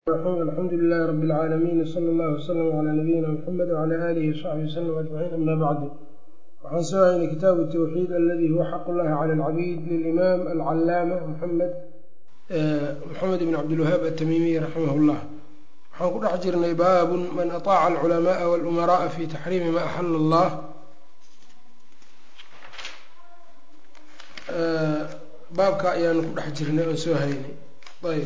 alxamdu lilahi rabi اlcaalamiin wsala allahu wslama calaa nabiyina mxamed wcala aalihi wsaxbihi wslm ajmaciin ama bacdu waxaan soo haynay kitaabu tawxiid aladi huwa xaq llahi cala alcabiid lilimaam alcalaama muxamed moxamed ibn cabdilwahaab atamiimiy raximah llah waxaan ku dhex jirnay baabun man aطaaca alculamaءa walumaraءa fi taxriimi ma axala allah baabka ayaanu ku dhex jirnay oon soo haynay ayb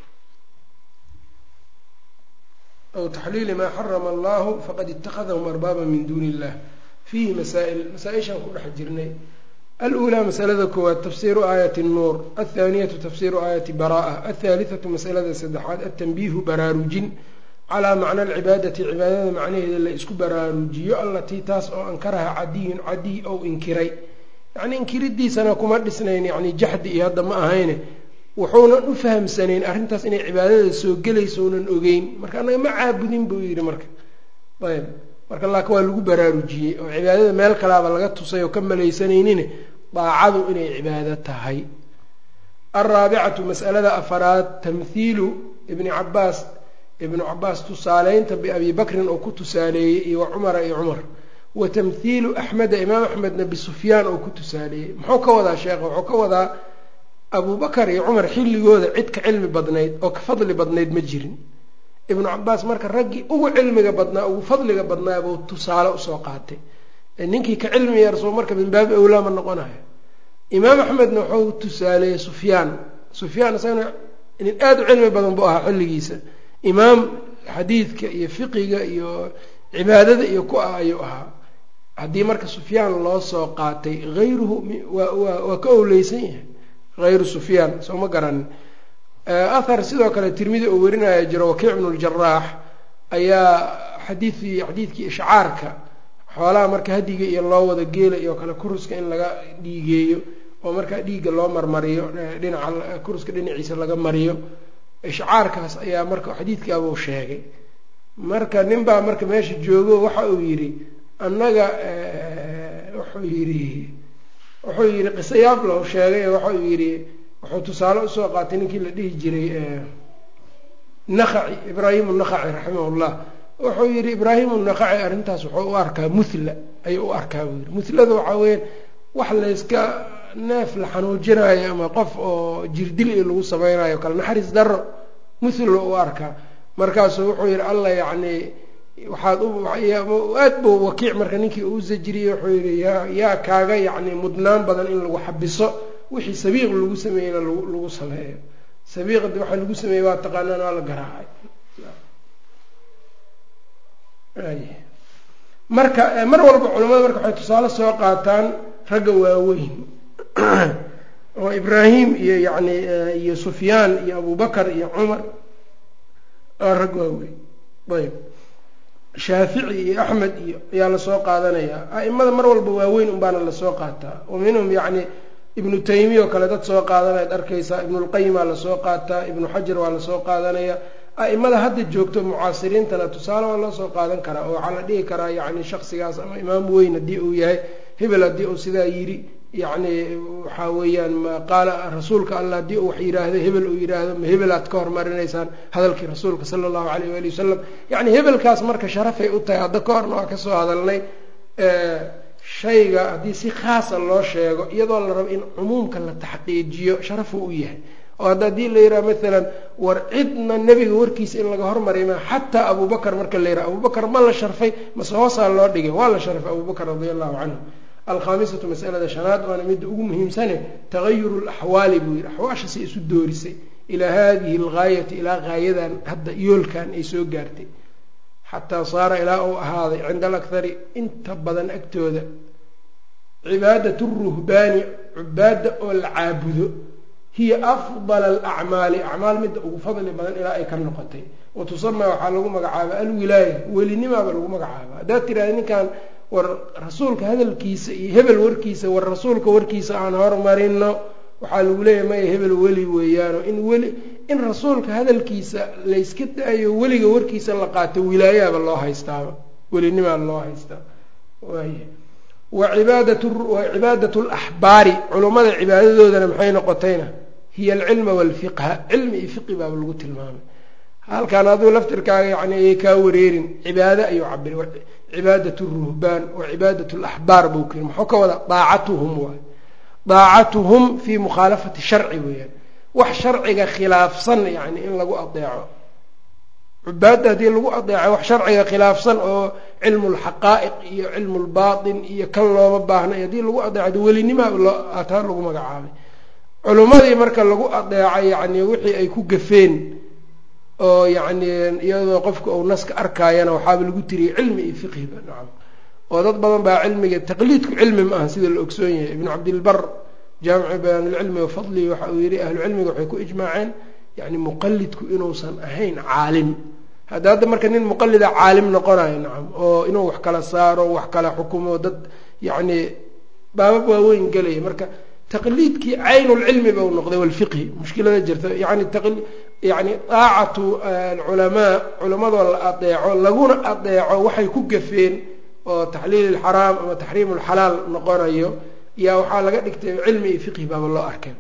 aw taxliili maa xarama allahu faqad itakadahum arbaaba min duuni illah fiihi masaa'il masaa-ishaan ku dhex jirnay aluulaa masalada koowaad tafsiiru aayati nuur althaaniyatu tafsiiru aayati bara'a althaalithatu masalada saddexaad altanbiihu baraarujin calaa macna alcibaadati cibaadada macnaheeda la isku baraarujiyo allatii taas oo ankaraha cadiyun cadiy ou inkiray yacnii inkiridiisana kuma dhisnayn yani jaxdi iyo hadda ma ahayne wuxuunan u fahamsanayn arrintaas inay cibaadada soo gelaysounan ogeyn marka annaga ma caabudin buu yidhi marka ayb marka laaka waa lagu baraarujiyey oo cibaadada meel kalaaba laga tusay oo ka malaysanaynin daacadu inay cibaado tahay alraabicatu mas'alada afaraad tamhiilu ibni cabaas ibnu cabaas tusaaleynta biabi bakrin oo ku tusaaleeyey iyo wa cumara iyo cumar wa tamhiilu axmeda imaam axmedna bisufyaan oo ku tusaaleeyey muxuu ka wadaa sheekha wuxuu ka wadaa abubakar iyo cumar xilligooda cid ka cilmi badnayd oo ka fadli badnayd ma jirin ibnu cabaas marka raggii ugu cilmiga badnaa ugu fadliga badnaa buu tusaale usoo qaatay ninkii ka cilmi yarsoo marka min baabi awlaa ma noqonayo imaam axmedna wuxuu tusaaleeyey sufyaan sufyaan isagana nin aada u cilmi badan buu ahaa xilligiisa imaam xadiidka iyo fiqiga iyo cibaadada iyo ku ah ayuu ahaa haddii marka sufyaan loo soo qaatay hayruhu waa ka owleysan yahay hayru sufyaan soo ma garanin ahar sidoo kale tirmidi oo werinaya jiro wakiic bnu ljaraax ayaa xadiidkii xadiidkii ishcaarka xoolaha marka hadiga iyo loo wada geela iyo kale kuruska in laga dhiigeeyo oo markaa dhiigga loo marmariyo dhinaca kuruska dhinaciisa laga mariyo ishcaarkaas ayaa marka xadiidkaabuu sheegay marka nin baa marka meesha joogo waxa uu yidhi annaga wuxuu yidhi wuxuu yidhi qisayaab lahu sheegay waxau yidhi wuxuu tusaale usoo qaatay ninkii la dhihi jiray nakaci ibraahimu nakaci raximahullah wuxuu yidhi ibraahimu nakaci arrintaas wuxuu u arkaa muthla ayuu u arkaa buu yidhi muhlada waxaa weya wax layska neef la xanuujinayo ama qof oo jirdil i lagu samaynayo kale naxariis daro muthla u arkaa markaasuu wuxuu yidhi alla yacni waxaad aad buu wakiic marka ninkii uu zajriyey wuxuu yidhi yaa yaa kaaga yacni mudnaan badan in lagu xabiso wixii sabiiq lagu sameeyeyna lagu sameeyo sabiiqdi waxaa lagu sameeyey waa taqaanaan waa la garaacay marka mar walba culamada marka waxay tusaale soo qaataan ragga waaweyn oo ibraahim iyo yacni iyo sufyaan iyo abubakar iyo cumar aa rag waaweyn ayb shaafici iyo axmed iyo ayaa lasoo qaadanayaa a'imada mar walba waaweyn unbaana lasoo qaataa wa minhum yacni ibnu taymiya oo kale dad soo qaadanayaad arkaysaa ibnulqayimaa lasoo qaataa ibnu xajar waa lasoo qaadanaya a'imada hadda joogto mucaasiriintana tusaale waa loo soo qaadan karaa oo waxaa la dhihi karaa yacni shaksigaas ama imaam weyn haddii uu yahay hebel haddii uu sidaa yidhi yacni waxaa weeyaan qaala rasuulka allah haddii uu wax yidhaahdo hebel uu yidhaahdo ma hebelaad ka hormarinaysaan hadalkii rasuulka sala allahu calayh waali wasalam yacni hebelkaas marka sharafay u tahay hadda ka horna waa kasoo hadalnay shayga haddii si khaasa loo sheego iyadoo la rabo in cumuumka la taxqiijiyo sharafuu u yahay oo hadda haddii la yidhaha maalan war cidna nebiga warkiisa in laga hormariy ma xataa abubakar marka la yidhaha abubakar ma la sharfay mase hoosaa loo dhigay waa la sharfay abubakar radia allahu canhu alkhaamisatu masalada shanaad waana midda ugu muhiimsane tagayuru laxwaali buu yidhi axwaasha si isu doorisay ilaa haadihi algaayati ilaa gaayadan hadda yoolkan ay soo gaartay xataa saara ilaa uu ahaaday cinda alakhari inta badan agtooda cibaadat ruhbaani cubaadda oo la caabudo hiya afdala alacmaali acmaal midda ugu fadli badan ilaa ay ka noqotay wa tusamaa waxaa lagu magacaaba alwilaaya welinimaaba lagu magacaaba haddaad tirahda ninkan war rasuulka hadalkiisa iyo hebel warkiisa war rasuulka warkiisa aan hormarino waxaa lagu leeyahay maya hebel weli weeyaano in weli in rasuulka hadalkiisa layska daayo weliga warkiisa la qaato wilaayaaba loo haystaaba welinimaa loo haystaa waay wa cibaadat wa cibaadat alaxbaari culummada cibaadadoodana maxay noqotayna hiya alcilma waalfiqha cilmi iyo fiqi baaba lagu tilmaamay halkaan aduu laftirkaaga yani ayay kaa wareerin cibaado ayuu cabir cibaadat ruhbaan wa cibaadat laxbaar buu ku yiri muxuu ka wada daacatuhum waay daacatuhum fii mukhaalafati sharci weeyaan wax sharciga khilaafsan yani in lagu adeeco cubaadda haddii lagu adeeco wax sharciga khilaafsan oo cilmu lxaqaa'iq iyo cilmu lbaatin iyo kan looma baahnay haddii lagu adeeco welinima taa lagu magacaabay culummadii marka lagu adeeco yacni wixii ay ku gafeen oo yacni iyadoo qofka uu naska arkaayana waxaaba lagu tiriyey cilmi iyo fiqhiba nacam oo dad badan baa cilmiga taqliidku cilmi ma aha sida la ogsoon yahay ibnu cabdilbar jaamicu bayaanilcilmi wa fadlihi waxa uu yihi ahlucilmiga waxay ku ijmaaceen yani muqalidku inuusan ahayn caalim hadda hadda marka nin muqalida caalim noqonayo nacam oo inuu wax kala saaro wax kala xukumo dad yacni baabab waaweyn gelaya marka taqliidkii caynulcilmi bau noqday walfiqhi mushkilada jirta yani yani daacatu alculamaa culamadoo la adeeco laguna adeeco waxay ku gafeen oo taxliil ilxaraam ama taxriim ulxalaal noqonayo yaa waxaa laga dhigtay cilmi iyo fiqhi baaba loo arkay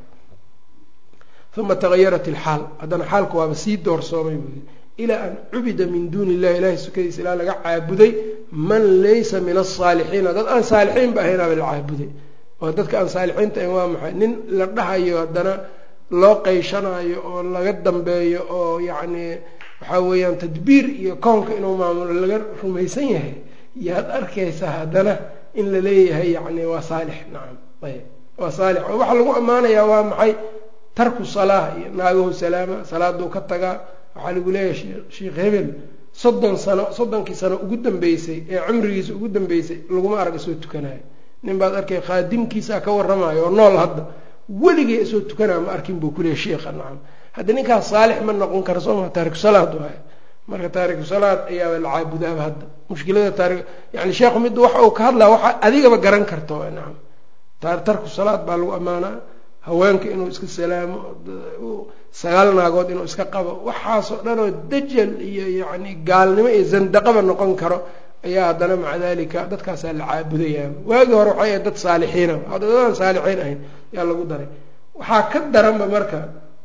uma tagayarat ilxaal haddana xaalku waaba sii doorsoomay buui ilaa an cubida min duuni illahi ilahay sukadiisa ilaa laga caabuday man laysa min asaalixiina dad aan saalixiinba ahaynaaba la caabuday oo dadka aan saalixiinta ahayn waa maxay nin la dhahayo haddana loo qeyshanaayo oo laga dambeeyo oo yacni waxaa weeyaan tadbiir iyo koonka inuu maamulo laga rumaysan yahay yaad arkaysaa haddana in la leeyahay yacni waa saalix nacam ayb waa saalix oo waxaa lagu ammaanayaa waa maxay tarku salaa iyo naagahu salaama salaaduu ka tagaa waxaa lagu leeyahay sheikh hebel soddon sano soddonkii sano ugu dambeysay ee cumrigiisa ugu dambeysay laguma arag isoo tukanayo nin baad arkay khaadimkiisaa ka warramayo oo nool hadda weligay isoo tukanaa ma arkin buu kuleeyay sheikha nacam hadda ninkaas saalix ma noqon kara sooma taariku salaad waay marka taariku salaad ayaaba la caabudaaba hadda mushkilada taari yani sheekhu mid waxa uu ka hadlaa waxa adigaba garan karta nacam tarku salaad baa lagu ammaanaa haweenka inuu iska salaamo sagaal naagood inuu iska qabo waxaasoo dhan oo dajal iyo yacni gaalnimo iyo zandaqaba noqon karo ayaa haddana maca dalika dadkaasaa la caabudayaa waagii hore waxay ahayd dad saalixiina dadaan saalixiin ahayn yaa lagu daray waxaa ka daranba marka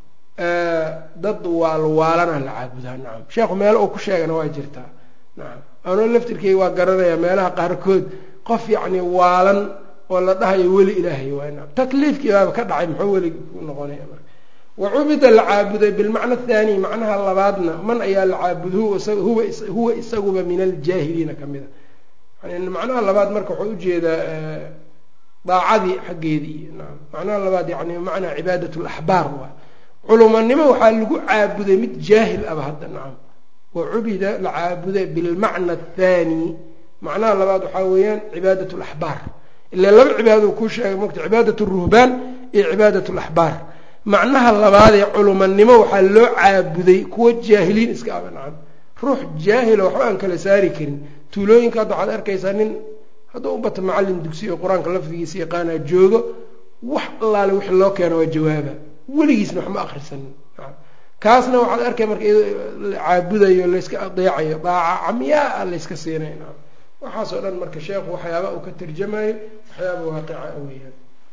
dad waalwaalana la caabudaa nacam sheekhu meelo uu ku sheegana waa jirtaa nacam anoo laftirkeyga waa garanaya meelaha qaarkood qof yacni waalan oo la dhahayo weli ilaahay waay nacam takliifkii baaba ka dhacay muxuu weli ku noqonaya marka wa cubida la caabuday bilmacna athani macnaha labaadna man ayaa la caabuday huwa isaguba min aljaahiliina ka mid a yani macnaha labaad marka waxuu ujeedaa daacadii xaggeedii naam macnaha labaad yani macnaa cibaadat laxbaar waay culumanimo waxaa lagu caabuday mid jaahil aba hadda nacam wa cubida la caabuday bilmacna athani macnaha labaad waxaa weeyaan cibaadat laxbaar ila laba cibaadado kuu sheegay mogta cibaadat ruhbaan iyo cibaadat laxbaar macnaha labaadee culumanimo waxaa loo caabuday kuwa jaahiliin iska aba nacam ruux jaahilo waxba aan kala saari karin tuulooyinka hadda waxaad arkaysaa nin hadduu u bata macallin dugsiyo qur-aanka lafdigiisa yaqaanaa joogo wax allaale wixii loo keeno waa jawaaba weligiisna waxma akrisanin kaasna waxaad arkay marka la caabudayo layska adeecayo daaca camyaa layska siinay nacam waxaasoo dhan marka sheekhu waxyaaba uu ka tarjamayo waxyaaba waaqica weeyaan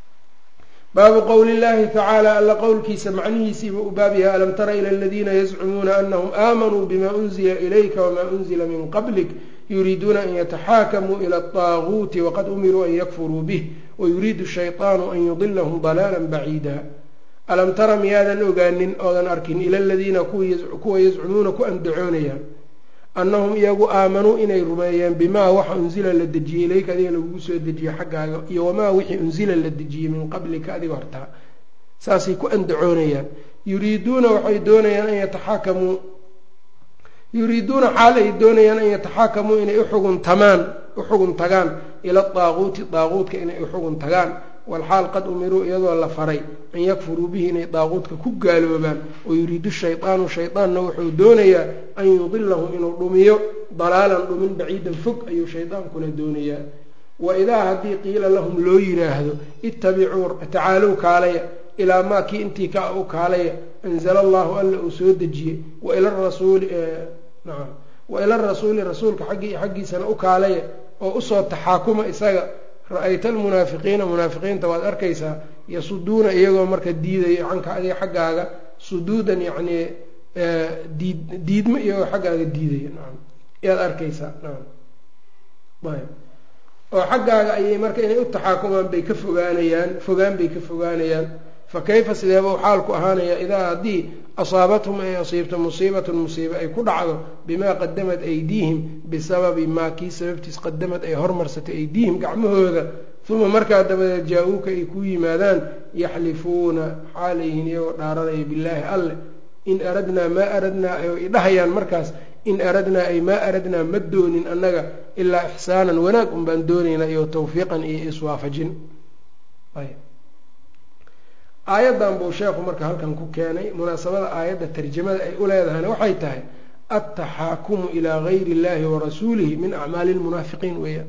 baabu qowli llahi tacaala alla qowlkiisa macnihiisiiba u baab yahay alam tara ila aladiina yazcumuuna anahum aamanuu bima unzila ilayka wamaa unzila min qablik yuriiduuna an yataxaakamuu ila alطaaguuti waqad umiruu an yakfuruu bih wayuriidu shayطaanu an yudilahum dalaala baciida alam tara miyaadan ogaanin oodan arkin ila aladiina kuwa yazcumuuna ku andacoonayaan annahum iyagu aamanuu inay rumeeyeen bimaa waxa unsila la dejiyey ilayka adiga lagugu soo dejiye xaggaaga iyo wamaa wixii unsila la dejiyey min qablika adiga hortaa saasay ku andacoonayaan yuriiduuna waxay doonayaan an yataxaakamuu yuriiduuna xaal ay doonayaan an yataxaakamuu inay uxugun tamaan uxugun tagaan ila daaquuti daaquudka inay uxugun tagaan walxaal qad umiruu iyadoo la faray an yakfuruu bihi inay daaquudka ku gaaloobaan wayuriidu shaydaanu shaydaanna wuxuu doonayaa an yudilahum inuu dhumiyo dalaalan dhumin baciidan fog ayuu shaydaankuna doonayaa wa idaa haddii qiila lahum loo yiraahdo ittabicuu tacaalow kaalaya ilaa maa kii intii ka u kaalaya anzala allahu alla uu soo dejiyey waila rasuuli nacam wa ila rasuuli rasuulka xaggiisana u kaalaya oo usoo taxaakuma isaga ra-ayta almunaafiqiina munaafiqiinta waad arkaysaa yasuduuna iyagoo marka diidayo canka adiga xaggaaga suduudan yacnii diid diidmo iyagoo xaggaaga diidaya nacam yaad arkaysaa nacam ayb oo xaggaaga ayay marka inay u taxaakumaan bay ka fogaanayaan fogaan bay ka fogaanayaan fa kayfa sideeba u xaalku ahaanaya idaa haddii asaabathum ay asiibto musiibatun musiiba ay ku dhacdo bimaa qadamad aydiihim bisababi maa kii sababtiis qadamad ay hormarsatay aydiihim gacmahooda uma markaa dabadeed jaa-uuka ay ku yimaadaan yaxlifuuna xaalayhin iyagoo dhaaranaya billaahi alle in aradnaa maa aradnaa ay dhahayaan markaas in aradnaa ay maa aradnaa ma doonin annaga ilaa ixsaanan wanaag un baan doonaynaa iyo tawfiiqan iyo iswaafajin aayaddan buu sheekhu marka halkan ku keenay munaasabada aayadda tarjamada ay u leedahayna waxay tahay altaxaakumu ilaa gayri illahi warasuulihi min acmaali lmunaafiqiin weeyaan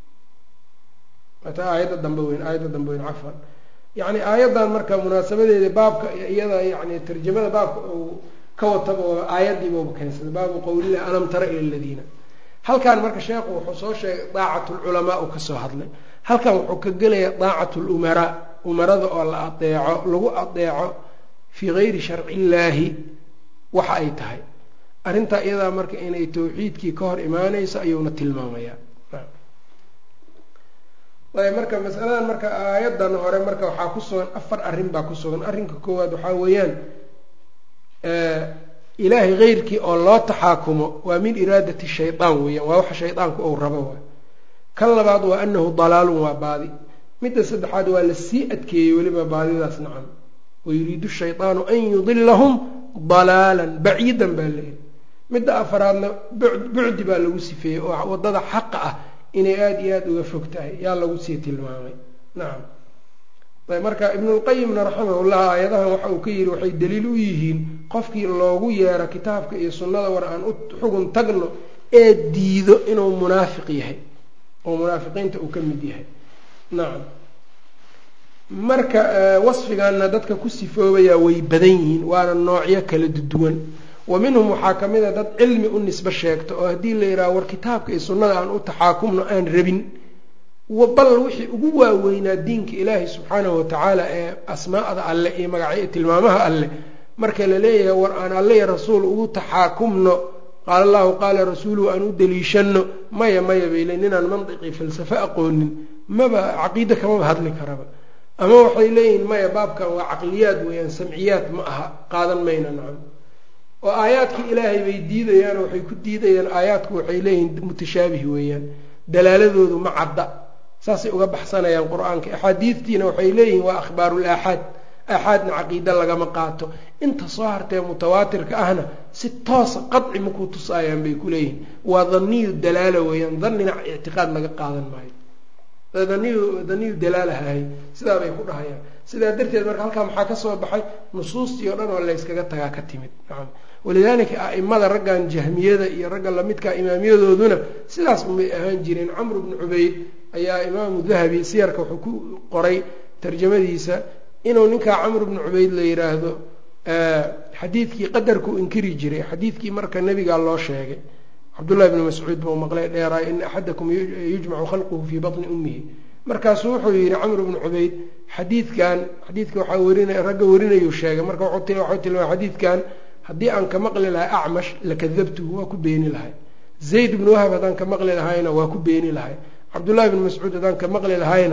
ta aayadda dambe weyn aayadda dambe weyn cafan yacni aayaddan marka munaasabadeeda baabka iyada yani tarjamada baabka uu ka wataba aayaddiibuuba keensaday baabu qowlillahi alam tara ila aladiina halkan marka sheekhu wuxuu soo sheegay daacat lculamaa uu kasoo hadlay halkan wuxuu ka gelaya daacat lumaraa umarada oo la adeeco lagu adeeco fii gayri sharci illaahi waxa ay tahay arrintaa iyadaa marka inay tawxiidkii ka hor imaaneyso ayuuna tilmaamayaa ayb marka masaladan marka aayadan hore marka waxaa ku sugan afar arrin baa ku sugan arrinka koowaad waxaa weeyaan ilaahay keyrkii oo loo taxaakumo waa min iraadati shaydaan weeyaan waa waxa shaydaanku ou rabo waay kan labaad waa anahu dalaalun waa baadi midda saddexaad waa lasii adkeeyey weliba baadidaas nacam wayuriidu shaydaanu an yudilahum dalaalan baciidan baa leeyahy midda afaraadna bucdi baa lagu sifeeyey oo wadada xaqa ah inay aada iyo aada uga fog tahay yaa lagu sii tilmaamay nacam marka ibnulqayimna raximahullah aayadahan waxa uu ka yidhi waxay daliil u yihiin qofkii loogu yeero kitaabka iyo sunnada war aan u xugun tagno ee diido inuu munaafiq yahay oo munaafiqiinta uu ka mid yahay nacam marka wasfigaana dadka ku sifoobayaa way badan yihiin waana noocyo kala duwan wa minhum waxaa ka mid a dad cilmi u nisbe sheegto oo haddii la yidhaha war kitaabka iyo sunnada aan u taxaakumno aan rabin bal wixii ugu waaweynaa diinka ilaahi subxaanahu watacaala ee asmaa'da alleh iyo magacyo tilmaamaha alleh marka la leeyahay war aan alle iyo rasuul ugu taxaakumno qaala allahu qaala rasuuluhu aan u daliishanno maya maya bayle ninaan mandiqii falsafo aqoonin maba caqiide kamaba hadli karaba ama waxay leeyihiin maya baabkan waa caqliyaad weeyaan samciyaad ma aha qaadan mayna nacam oo aayaadkii ilaahay bay diidayaan oo waxay ku diidayaan aayaadku waxay leeyihiin mutashaabih weeyaan dalaaladoodu ma cadda saasay uga baxsanayaan qur-aanka axaadiidtiina waxay leeyihiin waa akhbaarul aaxaad aaxaadna caqiide lagama qaato inta soo hartee mutawaatirka ahna si toosa qadci makuu tusaayaan bay ku leeyihiin waa daniyu dalaala weeyaan danina ictiqaad laga qaadan maayo daniyu daniyu dalaalahahay sidaa bay ku dhahayaan sidaa darteed marka halkaa maxaa ka soo baxay nusuustii oo dhan oo layskaga tagaa ka timid nacam walidaalika a'imada raggan jahmiyada iyo ragga lamidka imaamiyadooduna sidaas umay ahaan jireen camr bnu cubayd ayaa imaamu dahabi siyarka wuxuu ku qoray tarjamadiisa inuu ninkaa camr bnu cubayd la yidhaahdo xadiidkii qadarkuu inkiri jiray xadiidkii marka nebigaa loo sheegay cabdullahi bni mascuud buu maqlay dheeraay ina axadakum yujmacu khalquhu fii batni ummihi markaasuu wuxuu yidhi camr bnu cubayd xadiidkan xadiidka waxaa werinay ragga warinayuu sheegay marka waxuu tilmaamay xadiidkan haddii aan ka maqli lahay acmash lakadabtuhu waa ku beeni lahay zayd bnu wahab haddaan ka maqli lahayna waa ku beeni lahay cabdullahi bni mascuud haddaan ka maqli lahayna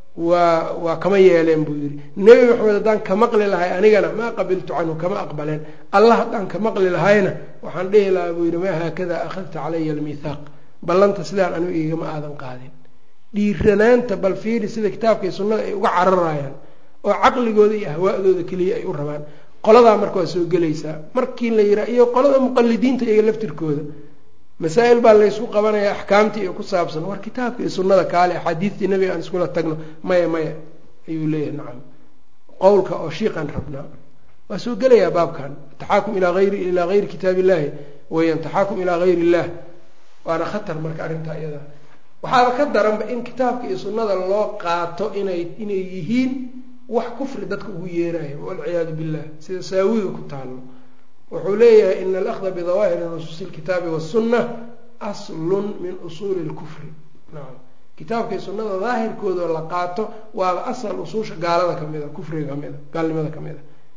waa waa kama yeeleen buu yidhi nebi maxamed haddaan ka maqli lahay anigana maa qabiltu canhu kama aqbaleen allah haddaan ka maqli lahayna waxaan dhihi lahaa buu yidhi maa haakada akhadta calaya almithaaq ballanta sidaan anigu igama aadan qaadin dhiiranaanta bal fiiri sida kitaabka iyo sunnada ay uga cararayaan oo caqligooda iyo ahwaa'dooda keliya ay u rabaan qoladaa marka waa soo gelaysaa markii la yihaa iyo qolada muqalidiinta iyaga laftirkooda masaa-il baa laysku qabanaya axkaamtii iyo ku saabsan war kitaabka iyo sunnada kaale axaadiistii nebiga aan iskula tagno maya maya ayuu leeyahay nacam qowlka oo shiiqaan rabnaa waa soo gelayaa baabkan taxaakum ilaa ayri ilaa gayri kitaab illahi weyaan taxaakum ilaa gayri illah waana khatar marka arrintaa iyada waxaaba ka daranba in kitaabka iyo sunnada loo qaato inay inay yihiin wax kufri dadka ugu yeerayo walciyaadu billah sida saawiga ku taalo wuxuu leeyahay ina alahda bidawaahiri nusuusi lkitaabi wasunna aslun min usuuli lkufri nacam kitaabka iyo sunnada daahirkoodao la qaato waaba asal usuusha gaalada kamid a kufriga kamid a gaalnimada kamid a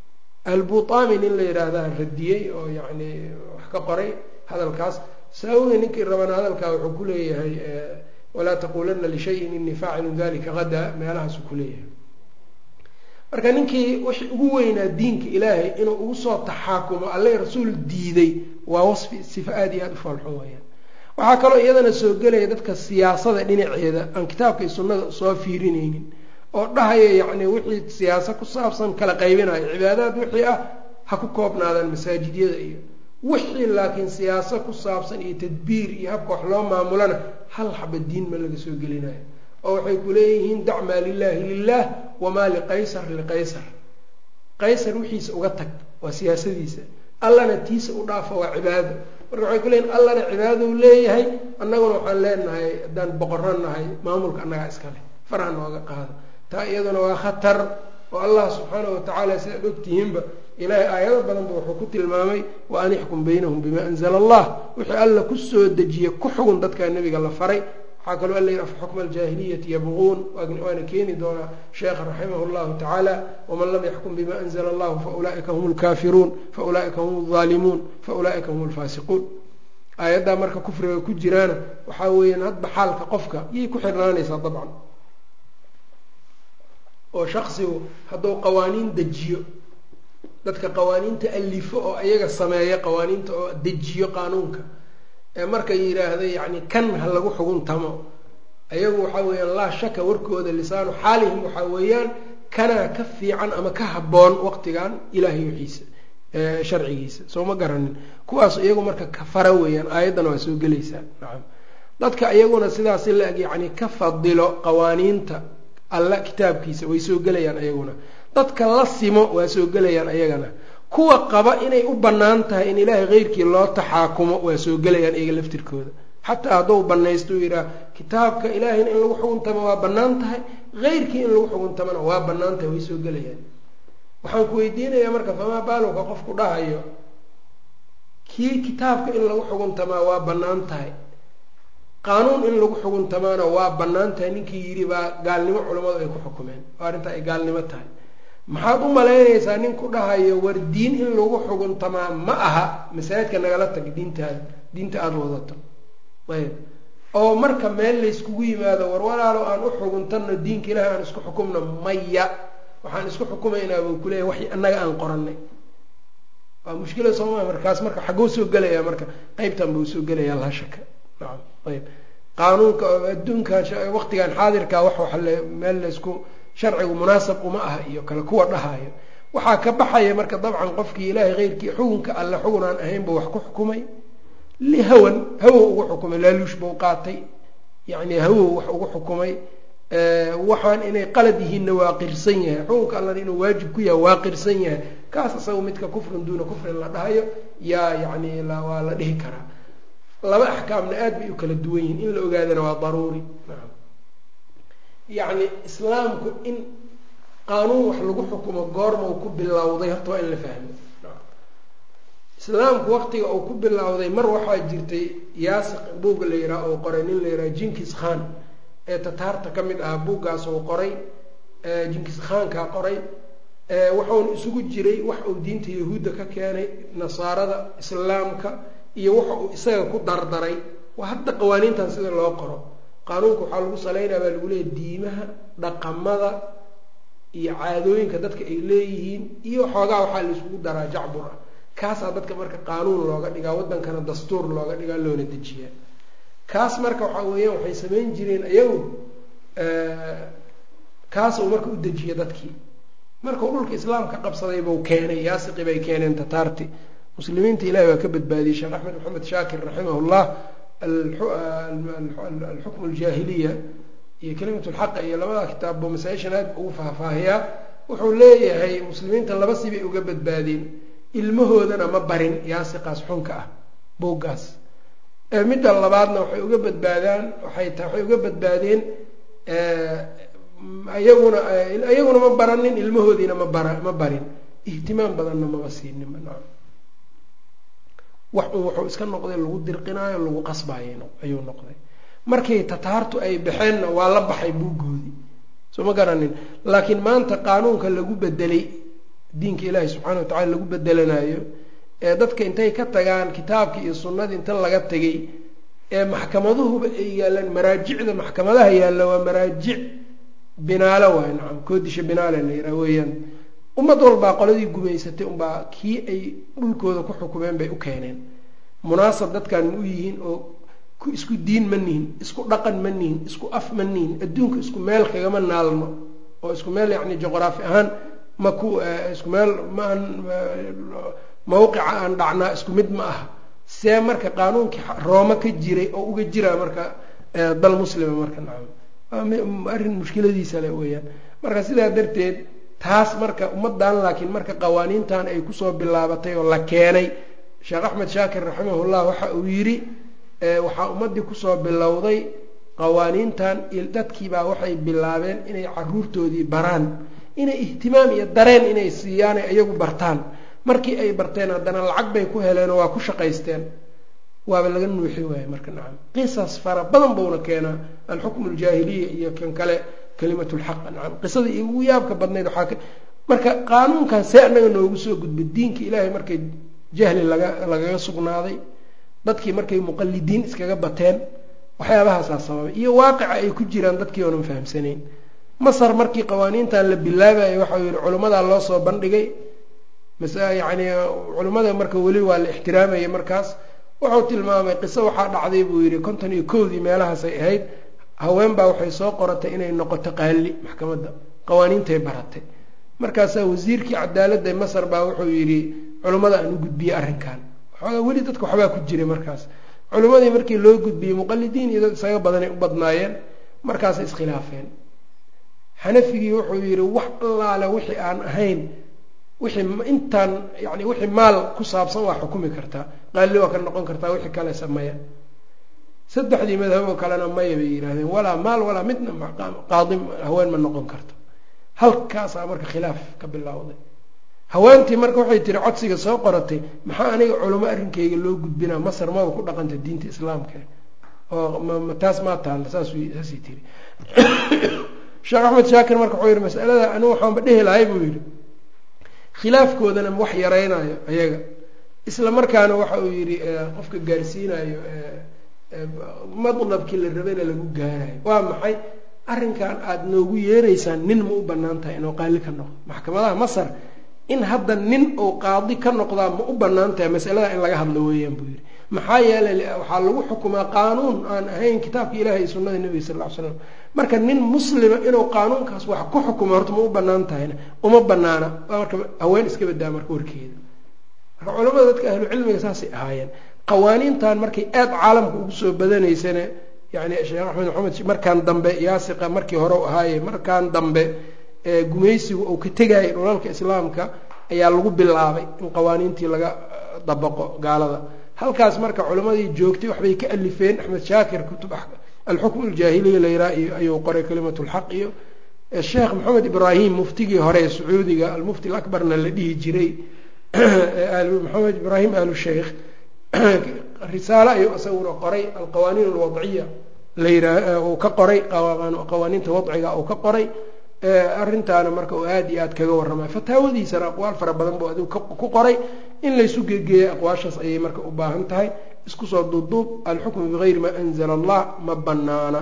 albutami nin la yidhaahdaa radiyey oo yacni wax ka qoray hadalkaas saawiga ninkii rabana hadalkaa wuxuu ku leeyahay walaa taqulana lishayin inii faacilun dalika hadaa meelahaasuu ku leeyahay marka ninkii wixii ugu weynaa diinka ilaahay inuu ugu soo taxaakumo alle rasuul diiday waa wasfi sifa aada iyo aada u faalxun weyaan waxaa kaloo iyadana soo gelaya dadka siyaasada dhinaceeda aan kitaabka iyo sunnada soo fiirinaynin oo dhahaya yacni wixii siyaasa ku saabsan kala qaybinayo cibaadaad wixii ah ha ku koobnaadaan masaajidyada iyo wixii laakiin siyaaso ku saabsan iyo tadbiir iyo habka wax loo maamulana hal xaba diin ma laga soo gelinayo oo waxay ku leeyihiin dacmaa lilaahi lilah wamaa liqaysar liqaysar qaysar wixiisa uga tag waa siyaasadiisa allana tiisa u dhaafa waa cibaado marka waxay ku leeyihin allana cibaadou leeyahay annaguna waxaan leenahay haddaan boqorro nahay maamulka annagaa iska leh faraha nooga qaado taa iyaduna waa khatar oo allah subxaanahu watacaala sidaad ogtihiinba ilaahay aayado badanba wuxuu ku tilmaamay wa an ixkum baynahum bima anzala allah wixii alla kusoo dejiye ku xugun dadkaa nebiga la faray waxaa kaloo alla yidhi afa xukma aljaahiliyati yabquun waana keeni doonaa sheekha raximah llahu tacaala waman lam yaxkum bima anzla allahu faulaa'ika hum lkaafiruun faulaa'ika hum alظaalimuun faulaa'ika hum alfaasiquun aayaddaa marka kufriga ku jiraana waxaa weeyaan hadba xaalka qofka yay ku xirnaanaysaa dabcan oo shaksigu hadduu qawaaniin dejiyo dadka qawaaniinta alifo oo ayaga sameeya qawaaniinta oo dejiyo qaanuunka ee markay yidhaahda yacni kan ha lagu xuguntamo ayagu waxaa weeyaan laa shaka warkooda lisaanu xaalihim waxaa weeyaan kanaa ka fiican ama ka habboon waqtigan ilaahay wixiisa sharcigiisa soo ma garanin kuwaas iyagu marka kafara weeyaan aayaddana waa soo gelaysaa nacam dadka iyaguna sidaasi la-eg yacni ka fadilo qawaaniinta alla kitaabkiisa way soo gelayaan ayaguna dadka la simo waa soo gelayaan ayagana kuwa qaba inay u bannaan tahay in ilaahay keyrkii loo taxaakumo waa soo gelayaan iyaga laftirkooda xataa hadduu banaysto u yidhaah kitaabka ilaahayna in lagu xuguntamo waa bannaan tahay keyrkii in lagu xuguntamona waa bannaan tahay way soo gelayaan waxaan ku weydiinayaa marka famaa baalowka qofku dhahayo kii kitaabka in lagu xuguntamaa waa bannaan tahay qaanuun in lagu xuguntamaana waa bannaan tahay ninkii yidhi baa gaalnimo culammadu ay ku xukumeen oo arrintaa ay gaalnimo tahay maxaad u malaynaysaa nin ku dhahayo war diin in lagu xuguntamaa ma aha masaajidka nagala tag diintaada diinta aada wadato ayb oo marka meel layskugu yimaado war walaalo aan u xuguntanno diinka ilahi aan isku xukumno maya waxaan isku xukumaynaa buu kuleeyahy wax annaga aan qoranay waa mushkila sooma markaas marka xagguu soo gelayaa marka qeybtan buu soo gelayaa laa shaka nacam ayb qaanuunka adduunkan waqtigan xaadirka wax wax meel laysku sharcigu munaasab uma aha iyo kale kuwa dhahayo waxaa ka baxaya marka dabcan qofkii ilaahay keyrkii xukunka alle xugun aan ahayn buu wax ku xukumay lihawan hawow ugu xukumay laaluush buu qaatay yacni hawow wax ugu xukumay waxaan inay qalad yihiinna waa qirsan yahay xukunka allana inuu waajib ku yahay waa qirsan yahay kaas isaga midka kufrin duuna kufrin la dhahayo yaa yacni waa la dhihi karaa laba axkaamna aad bay u kala duwan yihiin in la ogaadana waa daruuri yacni islaamku in qaanuun wax lagu xukumo goormau ku bilowday horta waa in la fahmo islaamku waqtiga uu ku bilowday mar waxaa jirtay yaasiq buugga la yidhaha oo qoray nin la yidhaha jinkis khan ee tataarta ka mid ah buuggaas uu qoray jinkis khankaa qoray wuxuuna isugu jiray wax uu diinta yahuudda ka keenay nasaarada islaamka iyo waxa uu isaga ku dardaray waa hadda qawaaniintan sida loo qoro qaanuunka waxaa lagu saleynaya baa lagu leeyahy diimaha dhaqamada iyo caadooyinka dadka ay leeyihiin iyo xoogaa waxaa laisugu daraa jacbur ah kaasaa dadka marka qaanuun looga dhigaa waddankana dastuur looga dhigaa loona dejiyaa kaas marka waxaa weeyaan waxay samayn jireen iyagu kaas uu marka u dejiya dadkii markuu dhulka islaamka qabsaday buu keenay yaasiqi bay keeneen tataarti muslimiinta ilahi waa ka badbaadiyey sheekh axmed maxamed shaakir raximah llah alxukmu aljaahiliya iyo kalimat lxaqa iyo labada kitaabbo masaa-ishan aad ugu faahfaahiyaa wuxuu leeyahay muslimiinta laba sibay uga badbaadeen ilmahoodana ma barin yaasiqaas xunka ah buuggaas midda labaadna waxay uga badbaadaan waxay ta waxay uga badbaadeen iyaguna iyaguna ma baranin ilmahoodiina ma bara ma barin ihtimaam badanna maba siinin wax un wuxuu iska noqday lagu dirqinaayo lagu qasbayo ayuu noqday markii tataartu ay baxeenna waa la baxay buuggoodii soo ma garanin laakiin maanta qaanuunka lagu bedelay diinka ilaahi subxaana wa tacala lagu bedelanayo ee dadka intay ka tagaan kitaabka iyo sunnadii inta laga tegay ee maxkamaduhuba ay yaalaan maraajicda maxkamadaha yaalla waa maraajic binaalo waay nacam koodisha binaale la yidhaha weeyaan ummad walbaa qoladii gumaysatay unbaa kii ay dhulkooda ku xukumeen bay u keeneen munaasab dadkan ma u yihiin oo isku diin ma nihin isku dhaqan ma nihin isku af ma nihin adduunka isku meel kagama naalno oo isku meel yacni juqraafi ahaan ma ku isku meel maan mawqica aan dhacnaa isku mid ma aha see marka qaanuunkii rooma ka jiray oo uga jiraa marka dal muslima marka nacam arrin mushkiladiisa le weeyaan marka sidaa darteed taas marka ummadan laakiin marka qawaaniintan ay kusoo bilaabatay oo la keenay sheekh axmed shaakir raximahullah waxa uu yidhi waxaa ummaddii kusoo bilowday qawaaniintan dadkiibaa waxay bilaabeen inay caruurtoodii baraan inay ihtimaam iyo dareen inay siiyaan ay iyagu bartaan markii ay barteen haddana lacag bay ku heleenoo waa ku shaqaysteen waaba laga nuuxi waaye marka nacam qisas fara badan buuna keenaa alxukmu aljaahiliya iyo kan kale kalimatu lxaq nacam qisadii ugu yaabka badnayd waxaa marka qaanuunkan see annaga noogu soo gudba diinka ilaahay markay jahli laga lagaga sugnaaday dadkii markay muqalidiin iskaga bateen waxyaabahaasaa sababay iyo waaqica ay ku jiraan dadkii oonan fahamsanayn masar markii qawaaniintan la bilaabayay waxau yihi culimmadaa loo soo bandhigay yani culimmada marka weli waa la ixtiraamayay markaas wuxuu tilmaamay qiso waxaa dhacday buu yidhi konton iyo kowdii meelahaasay ahayd haween baa waxay soo qoratay inay noqoto qaali maxkamadda qawaaniintay baratay markaasaa wasiirkii cadaaladda masar baa wuxuu yidhi culimmada aan u gudbiyey arrinkan waxoogaa weli dadka waxbaa ku jiray markaas culimmadii markii loo gudbiyey muqalidiin iyo dad isaga badanay u badnaayeen markaasay iskhilaafeen xanafigii wuxuu yidhi wax allaale wixii aan ahayn wixii intaan yani wixii maal ku saabsan waa xukumi kartaa qaali waa ka noqon kartaa wixii kale sameeya saddexdii madhaboo kalena maya bay yidhahdeen walaa maal walaa midna qaadi haween ma noqon karto halkaasaa marka khilaaf ka bilowday haweentii marka waxay tiri codsiga soo qoratay maxaa aniga culamo arrinkayga loo gudbinaa masar maba ku dhaqanta diinta islaamka oo taas maa taalla saassaasay tiri sheekh axmed shaakir marka wuxuu yihi masalada anigu waxaanba dhehi lahay buu yidhi khilaafkoodana wax yaraynayo ayaga isla markaana waxa uu yidhi qofka gaarsiinayo madlabkii la rabayna lagu gaarayo waa maxay arrinkan aada noogu yeeraysaan nin ma u banaan tahay inuu qaali ka noqdo maxkamadaha masar in hadda nin uu qaadi ka noqdaa ma u banaan tahay masalada in laga hadlo weeyaan buu yidhi maxaa yeelay waxaa lagu xukumaa qaanuun aan ahayn kitaabka ilahi iyo sunnada nebiga sal ll ly slam marka nin muslima inuu qaanuunkaas wax ku xukumo horta ma u banaan tahayna uma banaana marka haween iska badaa marka warkeeda marka culamada dadka ahlu cilmiga saasay ahaayeen qawaaniintan markay aad caalamka ugu soo badanaysana yani sheekh axmed maxamed markaan dambe yaasiqa markii hore u ahaaye markaan dambe gumaysigu uu ka tegayay dhulalka islaamka ayaa lagu bilaabay in qawaaniintii laga dabaqo gaalada halkaas marka culimadii joogtay waxbay ka alifeen axmed shaakir kutub alxukm aljaahiliya layraa iyo ayuu qoray kalimat lxaq iyo sheekh maxamed ibraahim muftigii hore ee sacuudiga almufti alabarna la dhihi jiray maxamed ibraahim alu sheikh risaalo ayuu isaguna qoray alqawaaniin alwadciya layraa uu ka qoray qawaaniinta wadciga uu ka qoray arrintaana marka uu aada iyo aada kaga warramay fataawadiisana aqwaal fara badan buu adigu ku qoray in laysu geegeeyay aqwaashaas ayay marka u baahan tahay isku soo duubduub alxukmu bigayri maa anzala allah ma banaana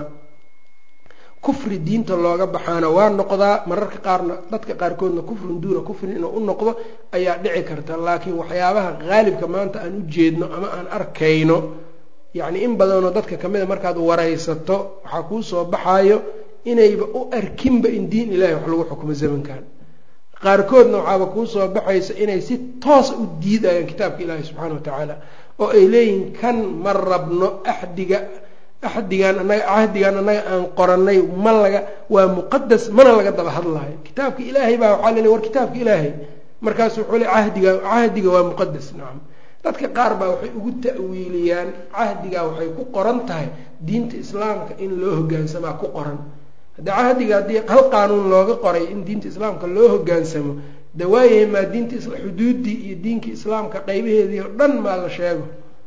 kufri diinta looga baxaana waa noqdaa mararka qaarna dadka qaarkoodna kufrun duuna kufrin inuu u noqdo ayaa dhici karta laakiin waxyaabaha qaalibka maanta aan u jeedno ama aan arkayno yacni in badanoo dadka kamida markaad waraysato waxaa kuu soo baxaayo inayba u arkinba in diin ilahi wax lagu xukumo zamankan qaarkoodna waxaaba kuu soo baxaysa inay si toosa u diidayaan kitaabka ilaahi subxaana wa tacaala oo ay leeyihiin kan ma rabno axdiga axdigan anaga cahdigan annaga aan qoranay ma laga waa muqadas mana laga daba hadlayo kitaabka ilaahay baa waxaa lele war kitaabka ilaahay markaasu wuxuu le cahdiga cahdiga waa muqadas nacam dadka qaar baa waxay ugu ta'wiiliyaan cahdigaa waxay ku qoran tahay diinta islaamka in loo hogaansamaa ku qoran haddii cahdiga haddii hal qaanuun looga qoray in diinta islaamka loo hogaansamo de waayahay maa diinta xuduuddii iyo diinka islaamka qaybaheedii oo dhan maa la sheego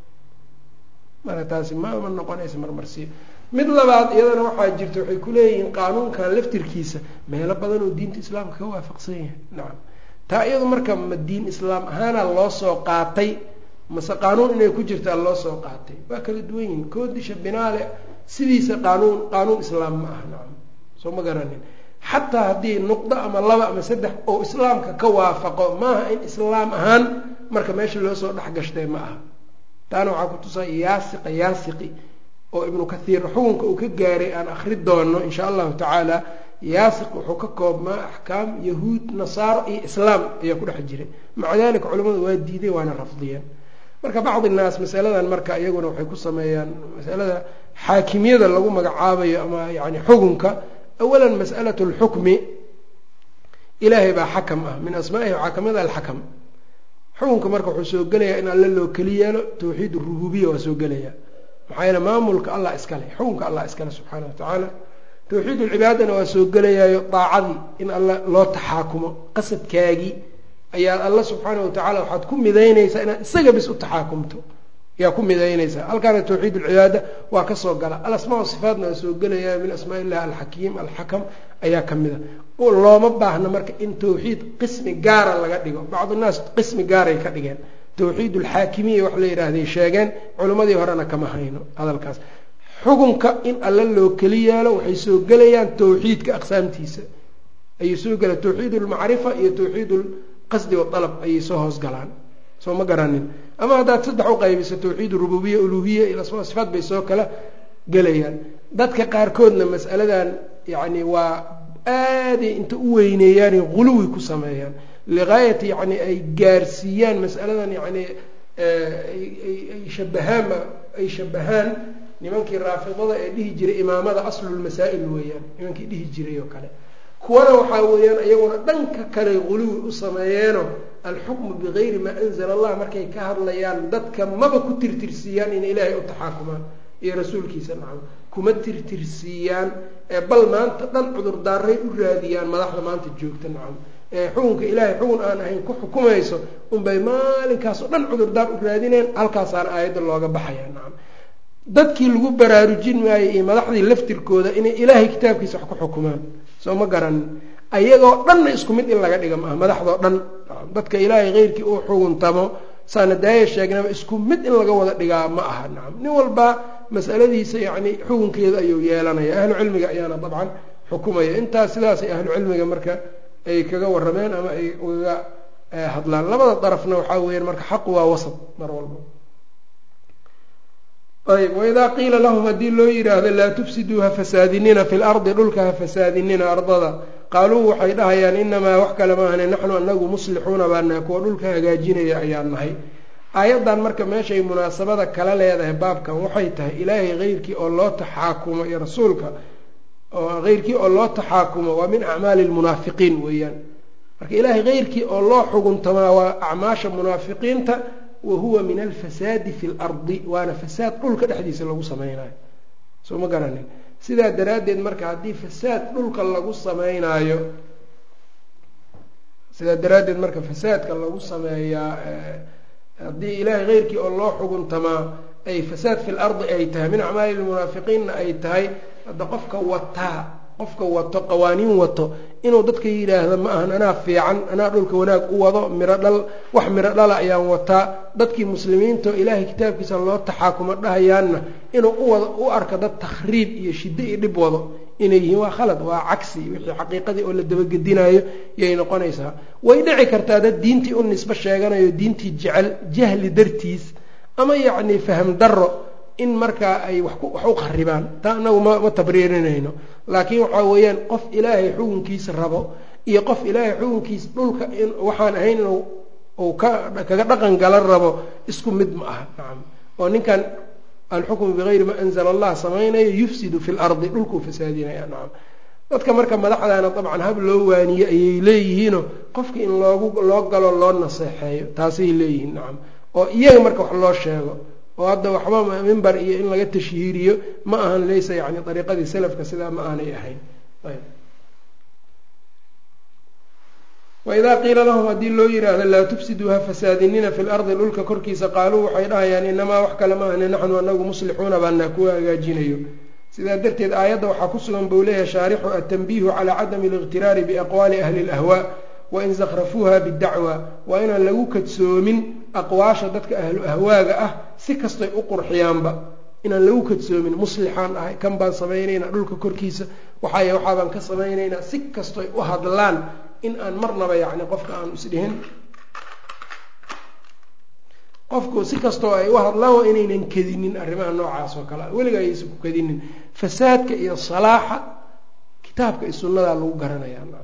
marka taasi ma ma noqonaysa marmarsiyo mid labaad iyadana waxaa jirta waxay kuleeyihiin qaanuunkan laftirkiisa meelo badan oo diinta islaamka ka waafaqsan yahay nacam taa iyadu marka ma diin islaam ahaana loo soo qaatay mase qaanuun inay ku jirtaa loo soo qaatay waa kala duwan yihin koodisha binaale sidiisa qaanuun qaanuun islaam ma aha nacam soo ma garanin xataa haddii nuqdo ama laba ama saddex oo islaamka ka waafaqo maaha in islaam ahaan marka meesha loo soo dhex gashtay ma aha taana waxaa ku tusaa yaasiqa yaasiqi oo ibnu kathiir xukunka uu ka gaaray aan akri doono insha allahu tacaala yaasiq wuxuu ka koobmaa axkaam yahuud nasaaro iyo islaam ayaa ku dhex jiray maca dalika culimmadu waa diiday waana rafdiyeen marka bacdi naas masaladan marka iyaguna waxay ku sameeyaan masalada xaakimiyada lagu magacaabayo ama yani xukunka awalan mas'alatu lxukmi ilaahay baa xakam ah min asmaa'ihi waxaa kamid alxakam xukunka marka wuxuu soo gelayaa in alle loo keli yeelo tawxiid rububiya waa soo gelaya maxaa yeele maamulka allah iskale xukunka allah iskale subxaana watacaala tawxiid ulcibaadana waa soo gelayaayo daacadii in alla loo taxaakumo qasadkaagii ayaad alla subxaana watacaala waxaad ku midaynaysaa inaad isaga bis u taxaakumto yaa ku midaynaysaa halkaana tawxiid ulcibaada waa kasoo gala alasmaa sifaatna waa soo gelaya min asmaa illahi alxakiim alxakam ayaa ka mida looma baahna marka in tawxiid qismi gaara laga dhigo bacdunaas qismi gaaray ka dhigeen tawxiid alxaakimiya wax la yidhaahday sheegeen culimmadii horena kama hayno hadalkaas xukunka in alla loo keli yeelo waxay soo gelayaan tawxiidka aqsaamtiisa ayay soo gelayaan tawxiid ulmacrifa iyo tawxiid ulqasdi waalab ayay soo hoos galaan soo ma garanin ama haddaad saddex u qaybiso tawxiid rububiya uluhiya iyo asmaa sifaat bay soo kala gelayaan dadka qaarkoodna mas'aladan yacni waa aaday inta u weyneeyaanay huluwi ku sameeyaan ligaayati yacni ay gaarsiiyaan mas'aladan yacni ay shabahaan ay shabahaan nimankii raafidada ee dhihi jiray imaamada aslulmasaa'il weeyaan nimankii dhihi jiray oo kale kuwana waxaa weeyaan iyaguna dhanka kale huluwi u sameeyeeno alxukmu bigayri maa anzala allah markay ka hadlayaan dadka maba ku tirtirsiiyaan inay ilaahay u taxaakumaan iyo rasuulkiisa nacam kuma tirtirsiiyaan ee bal maanta dhan cudurdaaray u raadiyaan madaxda maanta joogta nacam ee xukunka ilaahay xukun aan ahayn ku xukumayso unbay maalinkaasoo dhan cudurdaar u raadineen halkaasaana aayadda looga baxaya nacam dadkii lagu baraarujin waayey iyo madaxdii laftirkooda inay ilaahay kitaabkiisa wax ku xukumaan soo ma garanin ayagoo dhanna isku mid in laga dhiga maaha madaxdoo dhan dadka ilaahay keyrkii uu xuguntamo saana daaya sheegnaba isku mid in laga wada dhigaa ma aha nacam nin walba mas'aladiisa yacni xukunkeeda ayuu yeelanaya ahlu cilmiga ayaana dabcan xukumaya intaas sidaasay ahlu cilmiga marka ay kaga warrameen ama ay ugaga hadlaan labada darafna waxaa weeyaan marka xaqu waa wasad mar walba ayb waidaa qiila lahum haddii loo yidhaahdo laa tufsiduu ha fasaadinina fi lardi dhulka ha fasaadinina ardada qaaluu waxay dhahayaan inamaa wax kale maahane naxnu anagu muslixuuna baa nahay kuwa dhulka hagaajinaya ayaan nahay aayaddan marka meeshay munaasabada kala leedahay baabkan waxay tahay ilaahay keyrkii oo loo taxaakumo iyo rasuulka keyrkii oo loo taxaakumo waa min acmaali lmunaafiqiin weeyaan marka ilaahay keyrkii oo loo xuguntamaa waa acmaasha munaafiqiinta wahuwa min alfasaadi fi lardi waana fasaad dhulka dhexdiisa lagu samaynayo soo ma garanin sidaa daraaddeed marka haddii fasaad dhulka lagu sameynaayo sidaa daraaddeed marka fasaadka lagu sameeyaa haddii ilaahay keyrkii oo loo xuguntamaa ay fasaad fi lardi ay tahay min acmaali lmunaafiqiinna ay tahay hadda qofka wataa qofka wato qawaaniin wato inuu dadka yidhaahdo ma ahan anaa fiican anaa dhulka wanaag u wado miro dhal wax miro dhala ayaan wataa dadkii muslimiinta oo ilaahay kitaabkiisa loo taxaakumo dhahayaanna inuu uwado u arko dad takhriib iyo shiddo iyo dhib wado inay yihiin waa khalad waa cagsi wixii xaqiiqadii oo la dabagedinayo yay noqonaysaa way dhici kartaa dad diintii u nisbo sheeganayo diintii jecel jahli dartiis ama yacni fahm darro in markaa ay wax u qaribaan taa anagu ma ma tabriirinayno laakiin waxaa weeyaan qof ilaahay xukunkiisa rabo iyo qof ilaahay xukunkiisa dhulka waxaan ahayn inuu uu ka kaga dhaqan gala rabo isku mid ma aha nacam oo ninkan alxukmu bigayri ma anzala allah samaynayo yufsidu fi lardi dhulkuu fasaadinaya nacam dadka marka madaxdaana dabcan hab loo waaniye ayay leeyihiino qofka in loogu loo galo loo naseexeeyo taasay leeyihiin nacam oo iyaga marka wax loo sheego oo hadda waxba mimbar iyo in laga tashhiiriyo ma ahan laysa yani ariiqadii salafka sidaa ma aanay ahayn waidaa qiila lahum haddii loo yidhaahdo laa tufsiduu ha fasaadinina fi lardi dhulka korkiisa qaaluu waxay dhahayaan inamaa wax kale ma ahne naxnu anagu muslixuuna baanaa kuwa hagaajinayo sidaa darteed aayadda waxaa ku sugan buu leeyahay shaarixu atanbiihu calaa cadami اliqtiraari biaqwaali ahli اlahwaa wain zakrafuuha bidacwa waa inaan lagu kadsoomin aqwaasha dadka ahlu ahwaaga ah si kastoy u qurxiyaanba inaan lagu kadsoomin muslixaan ahay kan baan samaynaynaa dhulka korkiisa waxaay waxaabaan ka samaynaynaa si kastoy u hadlaan in aan marnaba yacni qofka aan isdhihin qofku si kastoo ay u hadlaan waa inaynan kadinin arrimaha noocaas oo kale weliga ayaysan ku kadinin fasaadka iyo salaaxa kitaabka iyo sunnadaa lagu garanayaa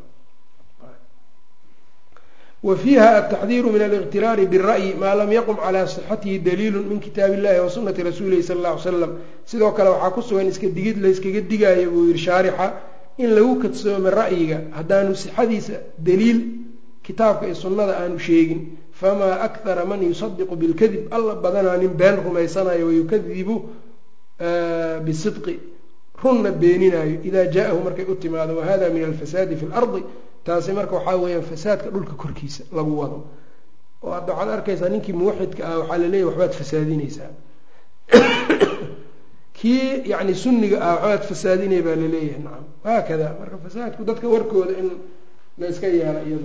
wa fiiha altaxdiiru min aliqtiraari bira'yi maa lam yaqum calaa sixatihi daliilu min kitaabi illahi wa sunati rasuulihi sala alla ly slam sidoo kale waxaa ku sugan iska digid layskaga digaayo buu yihi shaarixa in lagu kadsoomo ra'yiga haddaanu sixadiisa daliil kitaabka iyo sunnada aanu sheegin famaa akthara man yusadiqu bilkadib alla badanaa nin been rumaysanayo wayukadibu bisidqi runna beeninayo idaa jaa-ahu markay u timaado wahada min alfasaadi fi lardi taasi marka waxaa weeyaan fasaadka dhulka korkiisa lagu wado oo hadda waxaad arkaysaa ninkii muwaxidka ah waxaa laleeyahy waxbaad fasaadinaysaa kii yani sunniga ah waxbaad fasaadinay baa laleeyahay nacam haakada marka fasaadku dadka warkooda in la iska yeela iyadu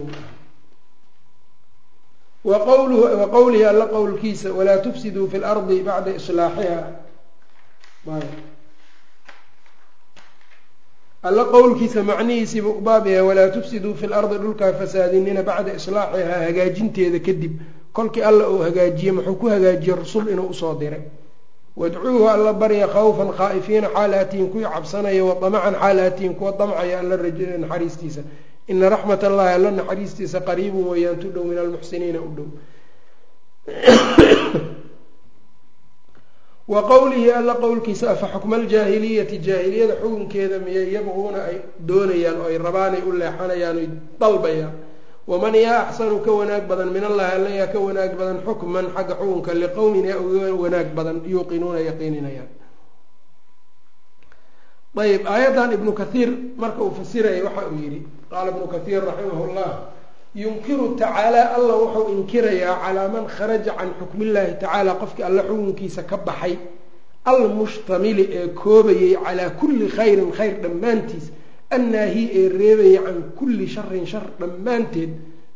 wa qowlihi alla qowlkiisa walaa tufsiduu fi lardi bacda islaaxiha alla qowlkiisa macnihiisiiba u baab yahay walaa tufsiduu fi lardi dhulkaa fasaadinina bacda islaaxihaa hagaajinteeda kadib kolkii alla uu hagaajiyey muxuu ku hagaajiyey rasul inuu usoo diray wadcuuhu alla barya khawfan khaa'ifiina xaal aatihin kuwii cabsanaya wa damacan xaal aatihin kuwa damcaya alla naxariistiisa ina raxmat allahi alla naxariistiisa qariibun weeyaan tu dhow min almuxsiniina u dhow wa qowlihi alla qowlkiisa afa xukma aljaahiliyati jaahiliyada xukunkeeda miyay yabquuna ay doonayaan oo ay rabaanay u leexanayaan oy dalbayaan waman yaa axsanu ka wanaag badan min allahi alla yaa ka wanaag badan xukman xagga xukunka liqowmin yaa uga wanaag badan yuuqinuuna yaqiininayaan ayb aayaddan ibnu kathiir marka uu fasiraya waxa uu yidhi qaala ibnu kathiir raximah llah yunkiru tacaala alla wuxuu inkirayaa calaa man kharaja can xukmi illahi tacaala qofkii alla xukunkiisa ka baxay almushtamili ee koobayay calaa kulli khayrin khayr dhammaantiis annaahi ee reebayay can kulli sharin shar dhammaanteed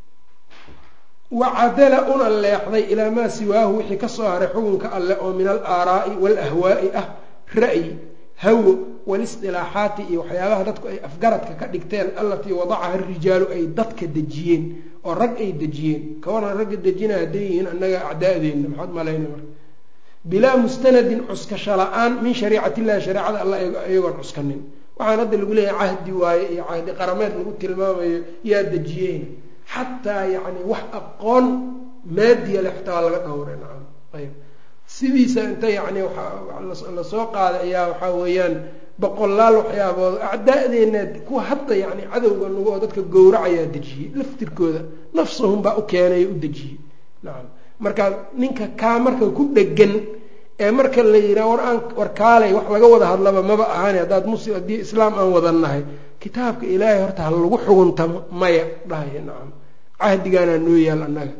wacadala una leexday ilaa maa siwaahu wixii kasoo haray xukunka alleh oo min al aaraa'i waalahwaa'i ah ra'yi hawo walisdilaaxaati iyo waxyaabaha dadku ay afgaradka ka dhigteen allatii wadacaha rijaalu ay dadka dejiyeen oo rag ay dejiyeen kawaran ragga dejina hadday yihiin annaga acdaa'deenna maxaad malayna marka bilaa mustanadin cuskasho la-aan min shariicati illahi shareecada alla iyagoon cuskanin waxaan hadda lagu leeyahay cahdi waaye iyo cahdi qarameed lagu tilmaamayo yaa dejiyeen xataa yacni wax aqoon maadiya le xataa waa laga dhowray nacam ayb sidiisa inta yacni lasoo qaaday ayaa waxaa weeyaan boqolaal waxyaabood acdaa'deenna kuwa hadda yacni cadowga nagu oo dadka gowracayaa dejiyey laftirkooda nafsahum baa u keenay u dejiyey nacam marka ninka kaa marka ku dhegan ee marka la yidhaha war aan war kaalay wax laga wada hadlaba maba ahani haddaad muslim haddii islaam aan wadannahay kitaabka ilaahay horta ha lagu xuguntamo maya dhahaya nacam cahdigaanaa noo yaal annaga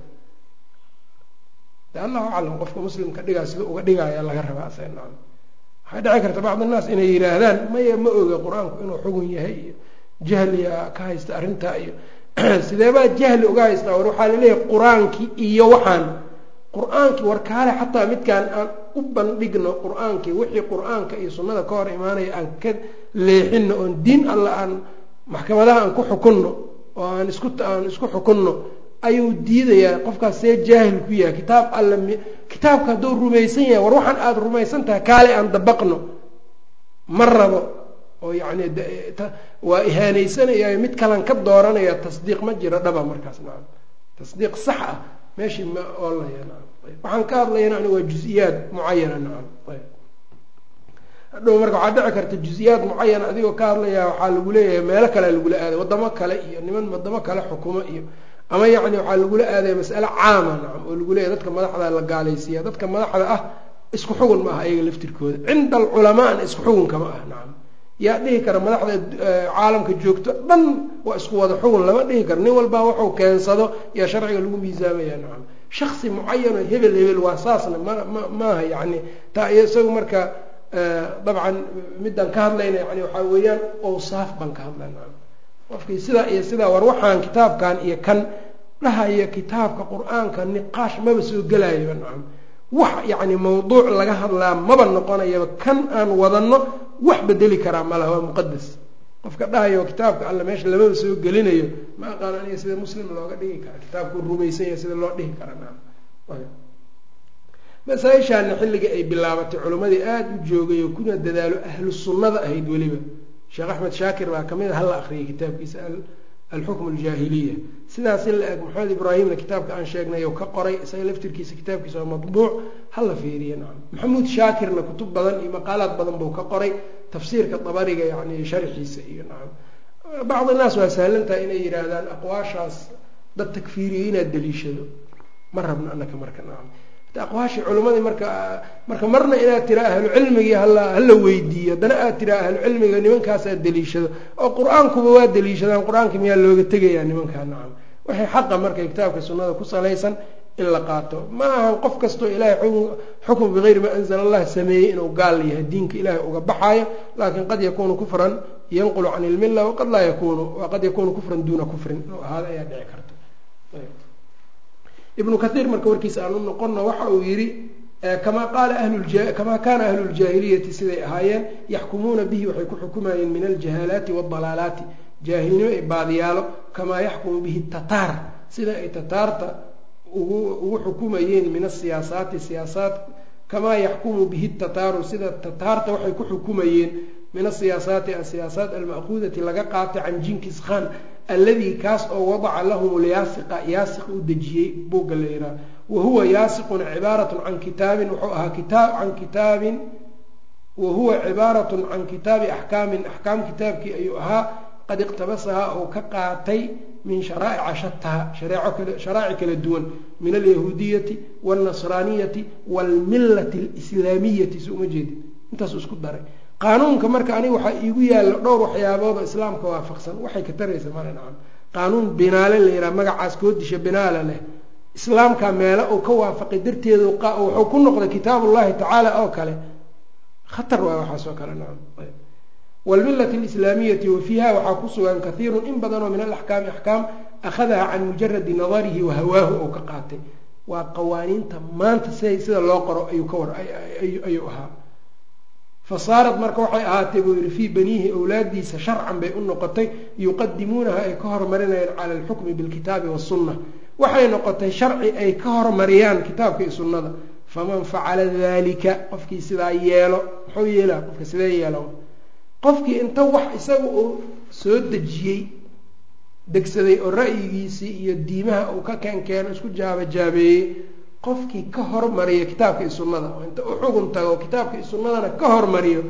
de allahu aclam qofka muslimka dhigaa sida uga dhigaya laga rabaa asaga nacam waxay dhici karta bacd annaas inay yidhaahdaan maya ma oga qur-aanku inuu xugun yahay iyo jahliga ka haysta arrintaa iyo sideebaa jahli uga haystaa war waxaa laleeyahay qur-aankii iyo waxaan qur-aankii war kaale xataa midkaan aan u bandhigno qur-aankii wixii qur-aanka iyo sunnada ka hor imaanaya aan ka leexino oon diin alla aan maxkamadaha aan ku xukunno oo aan isku aan isku xukunno ayuu diidayaa qofkaas see jaahil ku yahay kitaab alla m kitaabka hadduu rumaysan yahay war waxaan aada rumaysan tahay kaale aan dabaqno ma rabo oo yacni waa ihaanaysanaya mid kalan ka dooranaya tasdiiq ma jiro dhaba markaas nacam tasdiiq sax ah meeshii ma oolaya nacam waxaan ka hadlayana ani waa juz-iyaad mucayana nacam ayb hadhow marka waxaa dhici karta juz-iyaad mucayana adigoo ka hadlaya waxaa lagu leeyahay meelo kalea lagula aaday wadamo kale iyo niman wadamo kale xukumo iyo ama yacni waxaa lagula aadaya mas'ale caama nacam oo lagu leeyahay dadka madaxda la gaalaysiiya dadka madaxda ah isku xugun ma aha iyaga laftirkooda cinda alculamaana isku xugunka ma ah nacam yaa dhihi kara madaxda caalamka joogto dhan waa isku wada xugun lama dhihi karo nin walbaa wuxuu keensado yaa sharciga lagu miisaamaya nacam shaksi mucayano hebel hebel waa saasna ma ma maaha yacni taa iyo isagu marka dabcan midaan ka hadlayna yani waxaa weeyaan awsaaf baan ka hadlay nacam qofkii sidaa iyo sidaa war waxaan kitaabkan iyo kan dhahaya kitaabka qur-aanka niqaash maba soo gelayaba nacam wax yacni mawduuc laga hadlaa maba noqonayaba kan aan wadanno wax bedeli karaa malaha waa muqadas qofka dhahayo kitaabka alle meesha lamaba soo gelinayo ma aqaan aniga sida muslim looga dhigi kara kitaabkuu rumaysan yahay sida loo dhihi kara nacam masaa-ishaana xilligii ay bilaabatay culimmadii aada u joogay oo kuna dadaalo ahlu sunnada ahayd weliba sheekh axmed shaakir baa kamid a hala akriyay kitaabkiisa alxukm aljaahiliya sidaas in la eg maxamed ibraahimna kitaabka aan sheegnay oo ka qoray isaga laftirkiisa kitaabkiisa waa matbuuc hala fiiriya nacam maxamuud shaakirna kutub badan iyo maqaalaad badan buu ka qoray tafsiirka dabariga yani sharxiisa iyo nacam bacdi naas waa sahlantahay inay yidhaahdaan aqwaashaas dad takfiiriya inaad daliishado ma rabno anaka marka nacam aqwaashii culimadii marka marka marna inaad tira ahlu cilmigii hala hala weydiiyo haddana aad tira ahlu cilmiga nimankaas aad daliishado oo qur-aankuba waa daliishadaan qur-aanka miyaa looga tegayaa nimankaa nacam waxay xaqa marka kitaabka sunnada ku salaysan in la qaato ma ahan qof kastoo ilaahay xukm bigayri maa anzala allah sameeyey inuu gaal yahay diinka ilaahay uga baxaayo laakin qad yakunu kufran yanqulu can ilmilla waqad laa yakunu waqad yakunu kufran duuna kufrin inuu ahaado ayaa dhici karta ibnu kathiir marka warkiisa aan u noqono waxa uu yidhi kamaa qaala kamaa kaana ahlu ljaahiliyati siday ahaayeen yaxkumuuna bihi waxay ku xukumayeen min aljahaalaati waadalaalaati jaahilnimo ay baadiyaalo kamaa yaxkumu bihi tataar sida ay tataarta ugu ugu xukumayeen min asiyaasaati siyaasaat kamaa yaxkumu bihi tataaru sida tataarta waxay ku xukumayeen min asiyaasaati asiyaasaat alma'kuudati laga qaatay can jinkis khan alladii kaas oo wadaca lahum lyaasiqa yaasiq u dejiyey buugga la yihaha wa huwa yaasiqun cibaaratun can kitaabin wuxuu ahaa kitaab can kitaabin wa huwa cibaaratun can kitaabi axkaamin axkaam kitaabkii ayuu ahaa qad iqtabasahaa oo ka qaatay min sharaa'ica shataha sharaaci kala duwan min alyahuudiyati wاlnasraaniyati wاlmilati اlislaamiyati si uma jeedin intaasu isku daray qaanuunka marka aniga waxaa iigu yaalla dhowr waxyaabood oo islaamka waafaqsan waxay ka taraysa male nacam qaanuun binaale la yidhaha magacaas koodisha binaale leh islaamka meelo uu ka waafaqay darteedu wuxuu ku noqday kitaab ullahi tacaala oo kale khatar waay waxaas oo kale nacam wlmilati alislaamiyati wa fiiha waxaa ku sugan kahiirun in badanoo min alaxkaami axkaam akhadaha can mujaradi nadarihi wa hawaahu ou ka qaatay waa qawaaniinta maanta si sida loo qoro ayuu ka war ayuu ahaa fasaarat marka waxay ahaatay buu yihi fii baniihi awlaadiisa sharcan bay u noqotay yuqadimuunaha ay ka hormarinayaan cala alxukmi bilkitaabi wasunna waxay noqotay sharci ay ka hormariyaan kitaabka iyo sunnada faman facala dalika qofkii sidaa yeelo muxuu yeelaa qofka sidee yeelo qofkii inta wax isaga uu soo dejiyey degsaday oo ra'yigiisii iyo diimaha uu ka keenkeeno isku jaabajaabeeyey qofkii ka hormariyo kitaabka iyo sunnada oo inta u xugun tago kitaabka iyo sunnadana ka hormariyo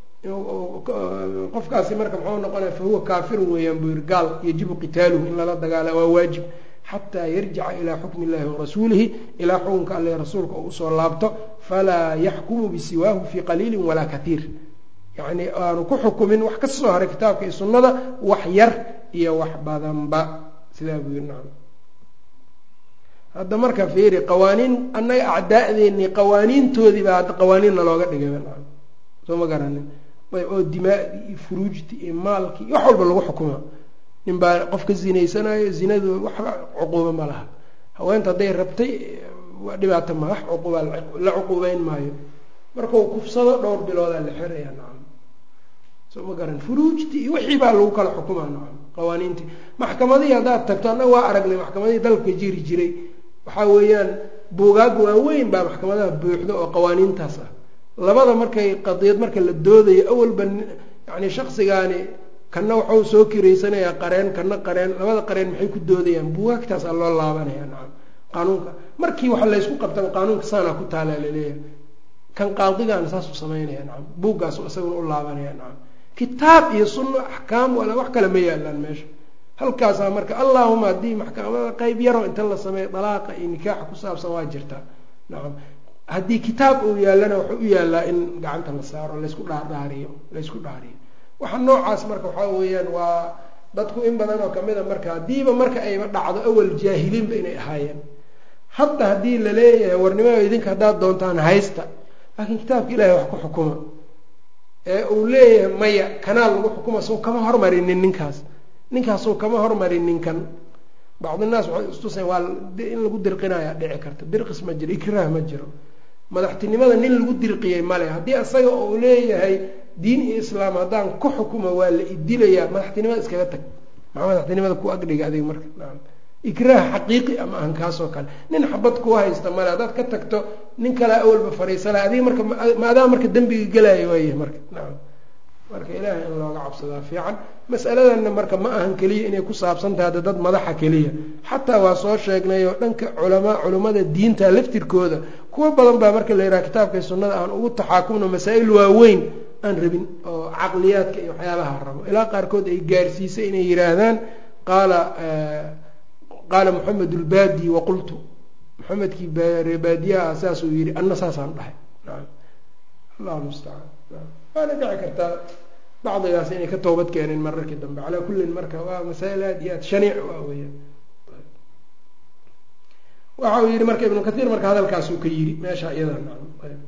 qofkaasi marka muxuu noqonaya fahuwa kaafirun weeyaan buu yiri gaal yajibu qitaaluhu in lala dagaala waa waajib xataa yarjica ilaa xukmi illahi warasuulihi ilaa xukunka alle rasuulka oo usoo laabto falaa yaxkumu bisiwaahu fii qaliilin walaa katiir yacni aanu ku xukumin wax kasoo haray kitaabka iyo sunnada wax yar iyo wax badanba sidaa buu yiri nacam hadda marka fiiri qawaaniin annaga acdaa'deennii qawaaniintoodii baa hadda qawaaniinna looga dhigay nacam soo ma garanin oo dimaadii iyo furuujtii iyo maalkii wax walba lagu xukuma nin baa qof ka zinaysanayo zinadu waxba cuquubo ma laha haweenta hadday rabtay waa dhibaato ma wax cuquuba la cuquubeyn maayo markau kufsado dhowr biloodaa la xiraya nacam soo ma garan furuujtii iyo wixii baa lagu kala xukumaa nacam qawaaniintii maxkamadihii haddaad tagto annaga waa aragnay maxkamadihii dalka jiri jiray waxaa weeyaan buugaag waaweyn baa maxkamadaha buuxda oo qawaaniintaas ah labada markay qadiyad marka la doodayo awalba yani shaksigaani kana waxau soo kiraysanayaa qareen kana qareen labada qareen maxay ku doodayaan buugaagtaasaa loo laabanaya nacam qaanuunka markii waxa laysku qabtaba qaanuunka saanaa ku taalaa laleeyahay kan qaadigaana saasuu samaynaya nacam buuggaasu isaguna u laabanaya nacam kitaab iyo sunno axkaam wala wax kale ma yaalaan meesha halkaasaa marka allahuma haddii maxkamada qeyb yaroo inta la sameeyo dalaaqa iyo nikaaxa ku saabsan waa jirtaa nacam haddii kitaab uu yaallana wuxuu u yaallaa in gacanta la saaro laysku dhaadhaariyo laysku dhaariyo waxa noocaas marka waxaa weeyaan waa dadku in badan oo kamid a marka haddiiba marka ayba dhacdo awal jaahiliinba inay ahaayeen hadda haddii la leeyahay warnimada idinka haddaad doontaan haysta laakiin kitaabka ilaahay wax ku xukuma ee uu leeyahay maya kanaal lagu xukuma soo kama hormarinin ninkaas ninkaasuu kama hormarin ninkan bacdinaas waxay istuseen waa in lagu dirqinaya dhici karta dirqis ma jiro ikraah ma jiro madaxtinimada nin lagu dirqiyey male haddii isaga uu leeyahay diin iyo islaam haddaan ku xukumo waa la idilayaa madaxtinimada iskaga tag maxaa madaxtinimada ku agdhiga adiga marka naam ikraah xaqiiqi ama ahan kaasoo kale nin xabad kuu haysta male haddaad ka tagto nin kalea awalba fariisala adiga marka ma adaa marka dembiga gelaayo waayahay marka nacam marka ilaahay in looga cabsadaa fiican masaladanna marka ma ahan keliya inay ku saabsan tahay hadda dad madaxa keliya xataa waa soo sheegnay oo dhanka culamaa culimmada diinta laftirkooda kuwo badan baa marka la yidhaha kitaabkai sunnada aan ugu taxaakumno masaa-il waaweyn aan rabin oo caqliyaadka iyo waxyaabaha rabo ilaa qaarkood ay gaarsiisay inay yidhaahdaan qaala qaala moxamed ulbaadi waqultu moxamedkii reebaadiyaha saasuu yihi anna saasaan dhahay naam allahu mustacaan waana dhici kartaa bacdigaas inay ka toobad keeneen mararkii dambe calaa kullin marka waa masaa-il aada iyo aad shaniic waa weyaan waxa uu yihi marka ibnu kathiir marka hadalkaasuu ka yidhi meesha iyada nacam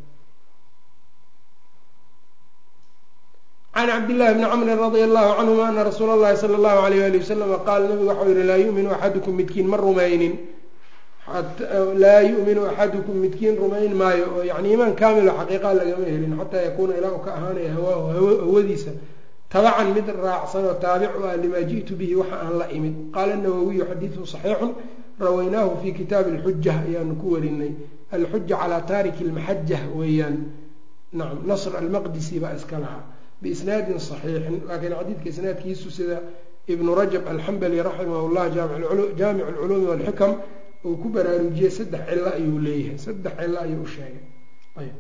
can cabdillahi bni camrin radia allahu canhuma ana rasuula allahi sala allahu alayh ali wasalama qaala nabigu waxau yihi laa yuminu axadukum midkiin ma rumaynin laa yuminu axadukum midkiin rumayn maayo oo yani iimaan kaamilo xaqiiqa lagama helin xataa yakuuna ilaa u ka ahaanaya hawaahu hawadiisa tabacan mid raacsan oo taabic u ah limaa ji'tu bihi waxa aan la imid qaala nawowiyu xadiidun saxiixun rawaynaahu fi kitaabi alxuja ayaanu ku warinay alxuja calaa taariki lmaxaja weeyaan nacam nasr almaqdisi baa iska lahaa biisnaadin saxiixin laakiin xadiidka isnaadkiisu sida ibnu rajab alxambali raximah llah jaamic alculuumi walxikam uu ku baraarujiyey saddex cilo ayuu leeyahay saddex cilo ayuu u sheegay ayb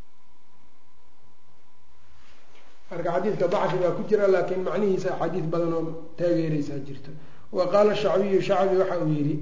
marka xadiidka dacfi baa ku jira laakiin macnihiisa axaadiis badan oo taageereysaa jirto wa qaala shacbiyu shacbi waxa uu yidhi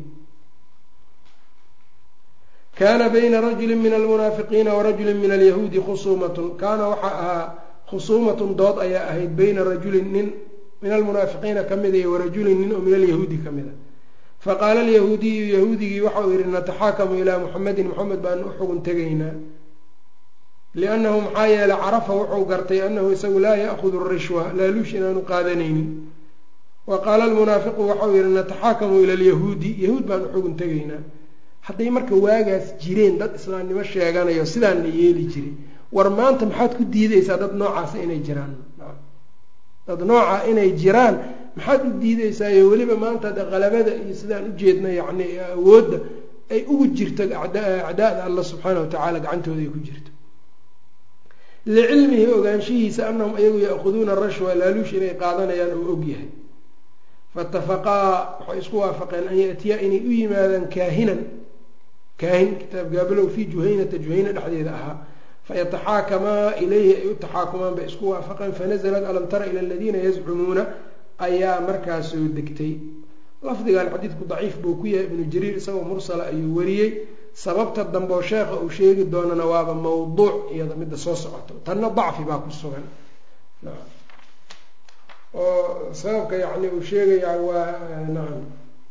kaana bayna rajuli min almunaafiqiina warajuli min alyahuudi khusuumatun kaana waxaa ahaa khusuumatun dood ayaa ahayd bayna rajulin nin min almunaafiqiina ka mida iyo warajulin nin oo min alyahuudi ka mida faqaala alyahuudiyu yahuudigii waxa uu yihi nataxaakamu ilaa muxamedin moxamed baanu u xugun tegaynaa liannahu maxaa yeeley carafa wuxuu gartay annahu isagu laa ya'hudu rishwa laaluush inaanu qaadanaynin wa qaala almunaafiqu waxau yihi nataxaakamu ila alyahuudi yahuud baan u xugun tegaynaa hadday marka waagaas jireen dad islaamnimo sheeganayo sidaan la yeeli jiray war maanta maxaad ku diideysaa dad noocaasa inay jiraan dad nooca inay jiraan maxaad u diideysaaiyo weliba maanta de qalabada iyo sidaan ujeedna yacni awoodda ay ugu jirto acdaada allah subxaana watacaala gacantooda ay ku jirto licilmihi ogaanshihiisa anahum iyagu ya'khuduuna rashwa laaluush inay qaadanayaan oo og yahay faitafaqaa waxay isku waafaqeen an yatiya inay u yimaadaan kaahinan kaahin kitaab gaabalow fii juhaynata juhayna dhexdeeda ahaa fayataxaakamaa ilayhi ay u taxaakumaan bay isku waafaqeen fanaزlat alam tara ila aladiina yazcumuuna ayaa markaa soo degtay lafdigan xadiidku daciif buu ku yahay ibnu jariir isagoo mursala ayuu wariyey sababta dambeo sheekha uu sheegi doonana waaba mawduuc iyada midda soo socoto tanna dacfi baa ku sugan oo sababka yani uu sheegayaa waa nacam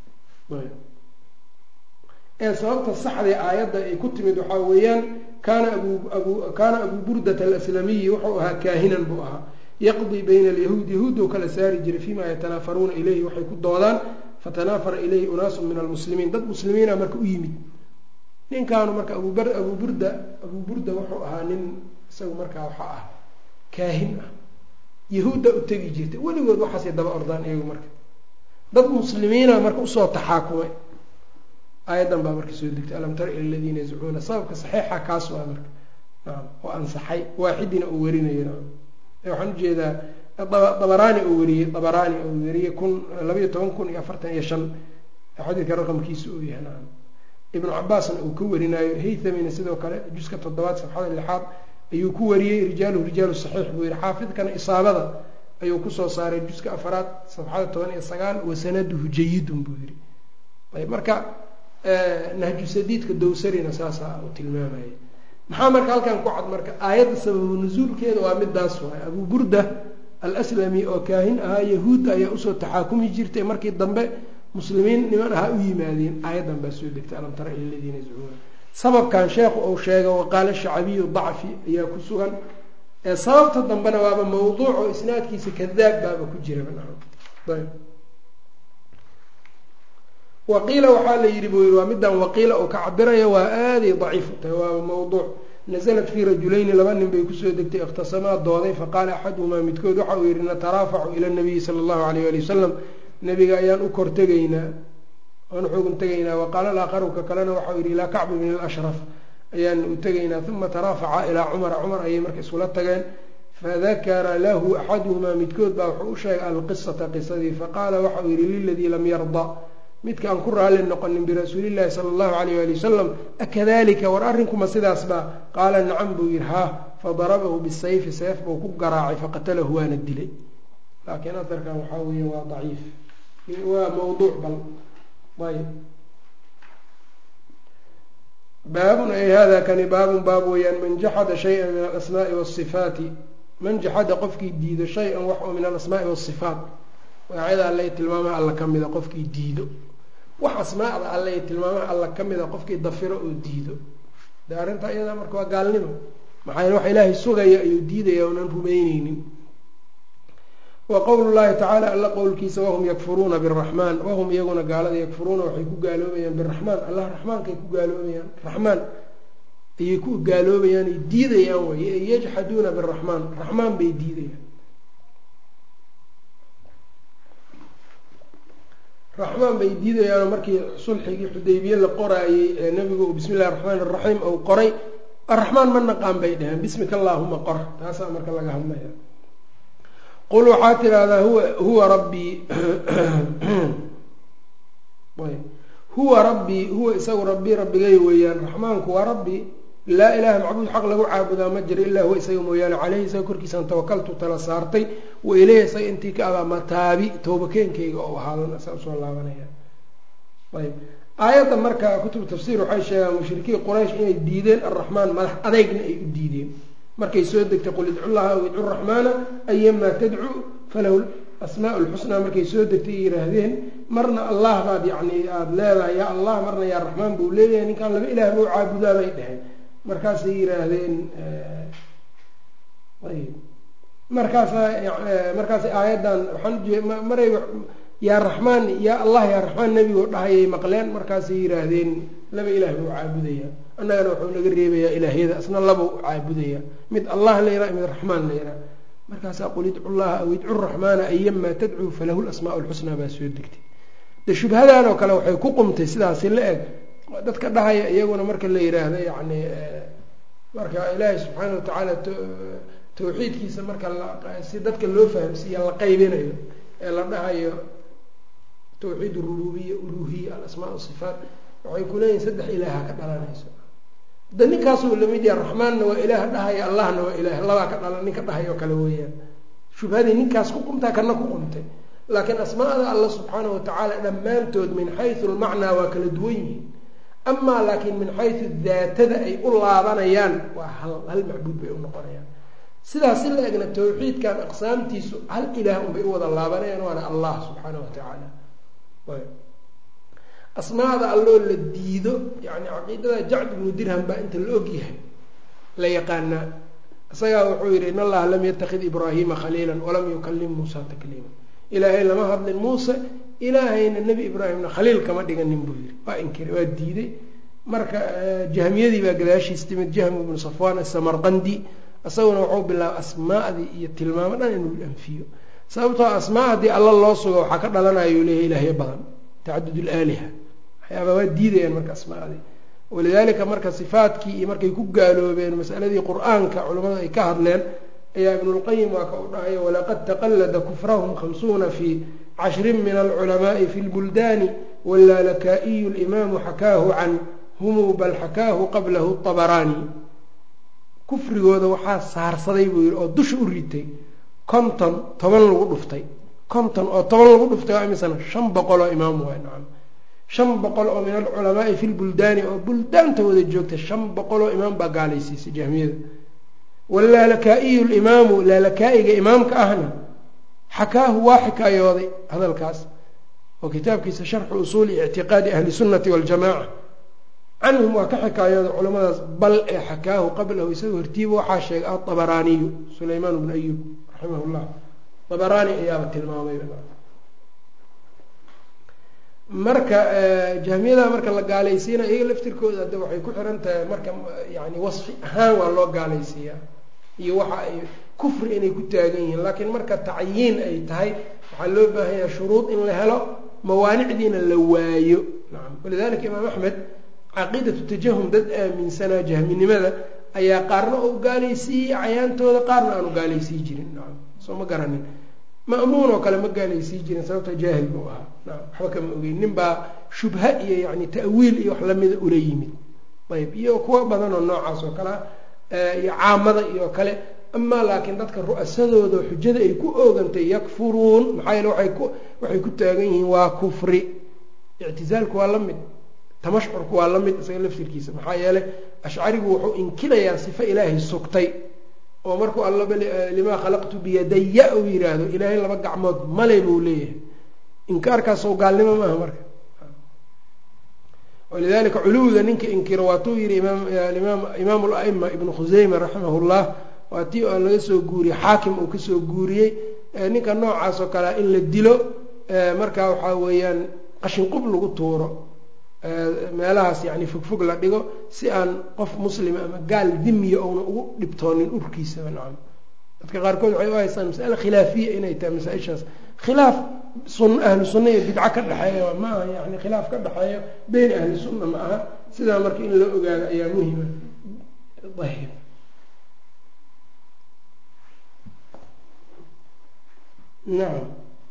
ee sababta saxdee aayadda ay ku timid waxaa weeyaan kaana abu abu kaana abuu burdata alaslamiyi wuxuu ahaa kaahinan buu ahaa yaqdii bayna alyahuud yahuuddou kala saari jiray fiima yatanaafaruuna ilayhi waxay ku doodaan fatanaafara ilayhi unaasun min almuslimiin dad muslimiina marka u yimid ninkaanu marka abubar abuu burda abuu burda wuxuu ahaa nin isagu markaa waxaa ah kaahin ah yahuudda u tegi jirtay weligood waxaasay daba ordaan iyagu marka dad muslimiina marka usoo taxaakumay aayaddan baa marka soo degtay alam tara ila aladiina yazcuuna sababka saxiixa kaas waa marka naam oo ansaxay waaxidina uu warinayo naam waxaan ujeedaa dabaraani uu wariyey dabaraani uu wariyey kun labayo toban kun iyo afartan iyo shan xadiidka raqamkiisa uu yahay nacam ibnu cabaasna uu ka warinaayo haythamina sidoo kale juska toddobaad safxada lixaad ayuu ku wariyey rijaaluhu rijaalu saxiix buu yihi xaafidkana isaabada ayuu kusoo saaray juska afaraad safxada toban iyo sagaal wasanaduhu jayidun buu yihi ayb marka nahju sadiidka dowsarina saasaa uu tilmaamaya maxaa marka halkan ku cad marka aayadda sababu nusuulkeeda waa midaas waay abuu burda alslami oo kaahin ahaa yahuudda ayaa usoo taxaakumi jirtay markii dambe muslimiin niman ahaa u yimaadeen aayaddan baa soo degtay alam tara ila ladiina yazcuuna sababkan sheekhu uu sheega waqaala shacabiyu dacfi ayaa ku sugan sababta dambena waaba mawduuc oo isnaadkiisa kadaab baaba ku jira ayb waqiila waxaa la yidhi buu yidhi waa midaan waqiila uu ka cabiraya waa aaday daciif u tahay waa mawduuc nasalat fii rajulayni laba nin bay kusoo degtay ikhtasamaa dooday faqaala axaduhumaa midkood waxa uu yidhi nataraafacu ila nabiyi sala allahu alayh ali wasalam nabiga ayaan u kor tegaynaa aan uxugun tegaynaa waqaala alaakharu ka kalena waxau yidhi ilaa kacbi bn alashraf ayaan u tegaynaa uma taraafaca ilaa cumara cumar ayay marka isula tageen fadakara lahu axaduhumaa midkood baa wuxuu u sheegay alqisata qisadii faqaala waxauu yidhi liladii lam yarda midka aan ku raalli noqonin birasuulillahi sala allahu alayh ali wasalam akadalika war arrinkuma sidaas baa qaala nacam buu yidhi haa fadarabahu bisayfi seef buu ku garaacay faqatalahu waana dilay laakiin aharkan waxaa weeye waa daciif waa mawduuc bal ayb baabun ay hada kani baabun baab weeyaan man jaxada shay-an min alasmaai wasifaati man jaxada qofkii diido shay-an wax oo min alasmaai wasifaat magacyada alle tilmaamaha alla ka mida qofkii diido wax asmaacda alle tilmaamaha alla ka mida qofkii dafiro oo diido de arrintaa iyadaa marka waa gaalnimo maxaa yele wax ilaahay sugaya ayuu diidaya unan rumeyneynin wa qowlu llahi tacaala alla qowlkiisa wahum yakfuruuna biraxmaan wahum iyaguna gaalada yakfuruuna waxay ku gaaloobayaan biraxmaan allah raxmaankay ku gaaloobayaan raxmaan ayay ku gaaloobayaan ay diidayaan way yajxaduuna biraxmaan raxmaan bay diidayaan raxmaan bay diidayaanoo markii sulxigii xudaybiye la qoraayey ee nabigu uu bismi illahi raxmaan iraxiim uu qoray araxmaan ma naqaan bay dhaheen bismika allaahuma qor taasaa marka laga hadlaya qul waxaa tidahdaa huwa huwa rabbii huwa rabbii huwa isagu rabbii rabbigay weeyaan raxmaanku waa rabbi laa ilaaha macbuud xaq lagu caabudaa ma jiro ilaa huwa isaga mooyaane caleyhi isaga korkiisaan tawakaltu tala saartay wa ileyhi isaga intii ka abaa mataabi toobakeenkayga oo ahaadan saa usoo laabanaya ayb aayadda marka kutubu tafsiir waxay sheegaan mushrikiin quraysh inay diideen arraxmaan madax adeygna ay u diideen markay soo degtay qul idcu llaha aw idcu raxmaana ayamaa tadcu falahu asmaa lxusnaa markay soo degtay ay yihaahdeen marna allah baad yani aada leedahay yaa allah marna yaa raxmaan buu leeyahay ninkaan laba ilaah buu caabudaa bay dheheen markaasay yihaahdeen ayb markaasa markaasay aayaddan waxaan maray yaa raxmaan yaa allah yaa raxmaan nebigoo dhahayay maqleen markaasay yihaahdeen laba ilaah buu caabudaya annagana wuxuu naga reebayaa ilaahyada asna labau caabudaya mid allah la yiraha mid raxmaan la yiraha markaasaa qul idcu llaha aw idcu raxmaana ayamaa tadcuu falahu lasmaa lxusnaa baa soo degtay de shubhadan oo kale waxay ku qumtay sidaasi la eg dadka dhahaya iyaguna marka la yiraahdo yani marka ilaahay subxaana watacaala tawxiidkiisa marka si dadka loo fahamsiiya la qaybinayo ee la dhahayo tawxiid rububiya uluhiya alasmaa sifaat waxay kuleeyihin saddex ilaaha ka dhalanayso da ninkaasuu lamid yaha raxmaanna waa ilaah dhahaya allahna waa ilaah labaa ka dhalan ninka dhahay oo kale weeyaan shubhadii ninkaas ku qumtaa kana ku qumtay laakiin asmaada alla subxaana watacaala dhammaantood min xaysu lmacnaa waa kala duwan yihiin amaa laakiin min xaysu daatada ay u laabanayaan waa hal hal macbuud bay u noqonayaan sidaas si la egna tawxiidkan aqsaamtiisu hal ilaah unbay u wada laabanayaan waana allah subxaana watacaala asmaada alloo la diido yani caqiidada jacd ibnu dirham baa inta la og yahay la yaqaanaa isagaa wuxuu yihi in allaha lam yatakid ibraahima khaliila walam yukalim muusa takliima ilaahay lama hadlin muuse ilaahayna nebi ibraahimna khaliil kama dhiganin buu yihi waa inkira waa diiday marka jahmiyadii baa gadaashiis timid jahm ibnu safwan asamarqandi isaguna wuxuu bilaabay asmaadii iyo tilmaamo dhan inuu anfiyo sababtoo asmaa haddii alla loo sugo waxaa ka dhalanayau leeyahy ilaahyo badan tacadud laaliha waxyaaba waa diidayaan marka asmaadii walidaalika marka sifaadkii iyo markay ku gaaloobeen masaladii qur-aanka culimmadu ay ka hadleen ayaa ibnulqayim waa ka u dhahay walaqad taqallada kufrahum khamsuuna fi cashrin min alculamaai fi lbuldaani wallaalakaa'iyu limaamu xakaahu can humu bal xakaahu qablahu abaraani kufrigooda waxaa saarsaday buu yihi oo dusha u ritay konton toban lagu dhuftay konton oo toban lagu dhuftay waa imisana shan boqol oo imaam waay nacam shan boqol oo min alculamaai fi lbuldaani oo buldaanta wada joogta shan boqol oo imaam baa gaalaysiisay jahmiyada wallaalakaa'iyu limaamu laalakaa'iga imaamka ahna xakaahu waa xikaayooday hadalkaas oo kitaabkiisa sharxu usuuli ictiqaadi ahli sunnati waljamaca canhum waa ka xikaayooday culamadaas bal ee xakaahu qablahu isaga hortiiba waxaa sheegay aabaraaniyu sulaymaan bnu ayub raximah llah abaraani ayaaba tilmaamay marka jahmiyada marka la gaalaysiina iyaga laftirkooda hadda waxay ku xiran tahay marka yani wasfi ahaan waa loo gaalaysiiyaa iyo waxa ay kufri inay ku taagan yihiin laakiin marka tacyiin ay tahay waxaa loo baahanyaa shuruud in la helo mawaanicdiina la waayo nacam walidalika imaam axmed caqiidatu tajahum dad aaminsanaa jahminimada ayaa qaarna u gaalaysiiyey cayaantooda qaarna aanu gaalaysiin jirin nacam soo ma garanin ma'muun oo kale ma gaalaysiin jirin sababta jaahil buu ahaa nacam waxba kama ogeyn nin baa shubha iyo yani ta'wiil iyo wax lamida ula yimid ayb iyo kuwo badan oo noocaas oo kale iyo caamada iyo kale amaa laakiin dadka ru'asadooda xujada ay ku oogantay yakfuruun maxaa yeele waay ku waxay ku taagan yihiin waa kufri ictizaalku waa la mid tamashcurku waa la mid isaga laftirkiisa maxaa yeeley ashcarigu wuxuu inkirayaa sifo ilaahay sugtay oo markuu allaba limaa khalaqtu biyadaya uu yidhaahdo ilaahay laba gacmood male buu leeyahay inkaarkaasoo gaalnimo maaha marka walidalika culuwiga ninka inkiro waatuu yihi imaam la'ima ibnu khuseyma raximah llah waa tii oo laga soo guuriyey xaakim uu kasoo guuriyey ninka noocaas oo kalea in la dilo marka waxaa weeyaan qashinqub lagu tuuro meelahaas yani fogfog la dhigo si aan qof muslima ama gaal dimiya ouna ugu dhibtoonin urkiisaba nacam dadka qaarkood waxay u haystaan masale khilaafiya inay tahay masaa-ishaas khilaaf sun ahlu sunna iyo bidco ka dhexeeya ma aha yani khilaaf ka dhexeeyo beyn ahli sunna ma aha sidaa marka in loo ogaado ayaa muhima ayb nacam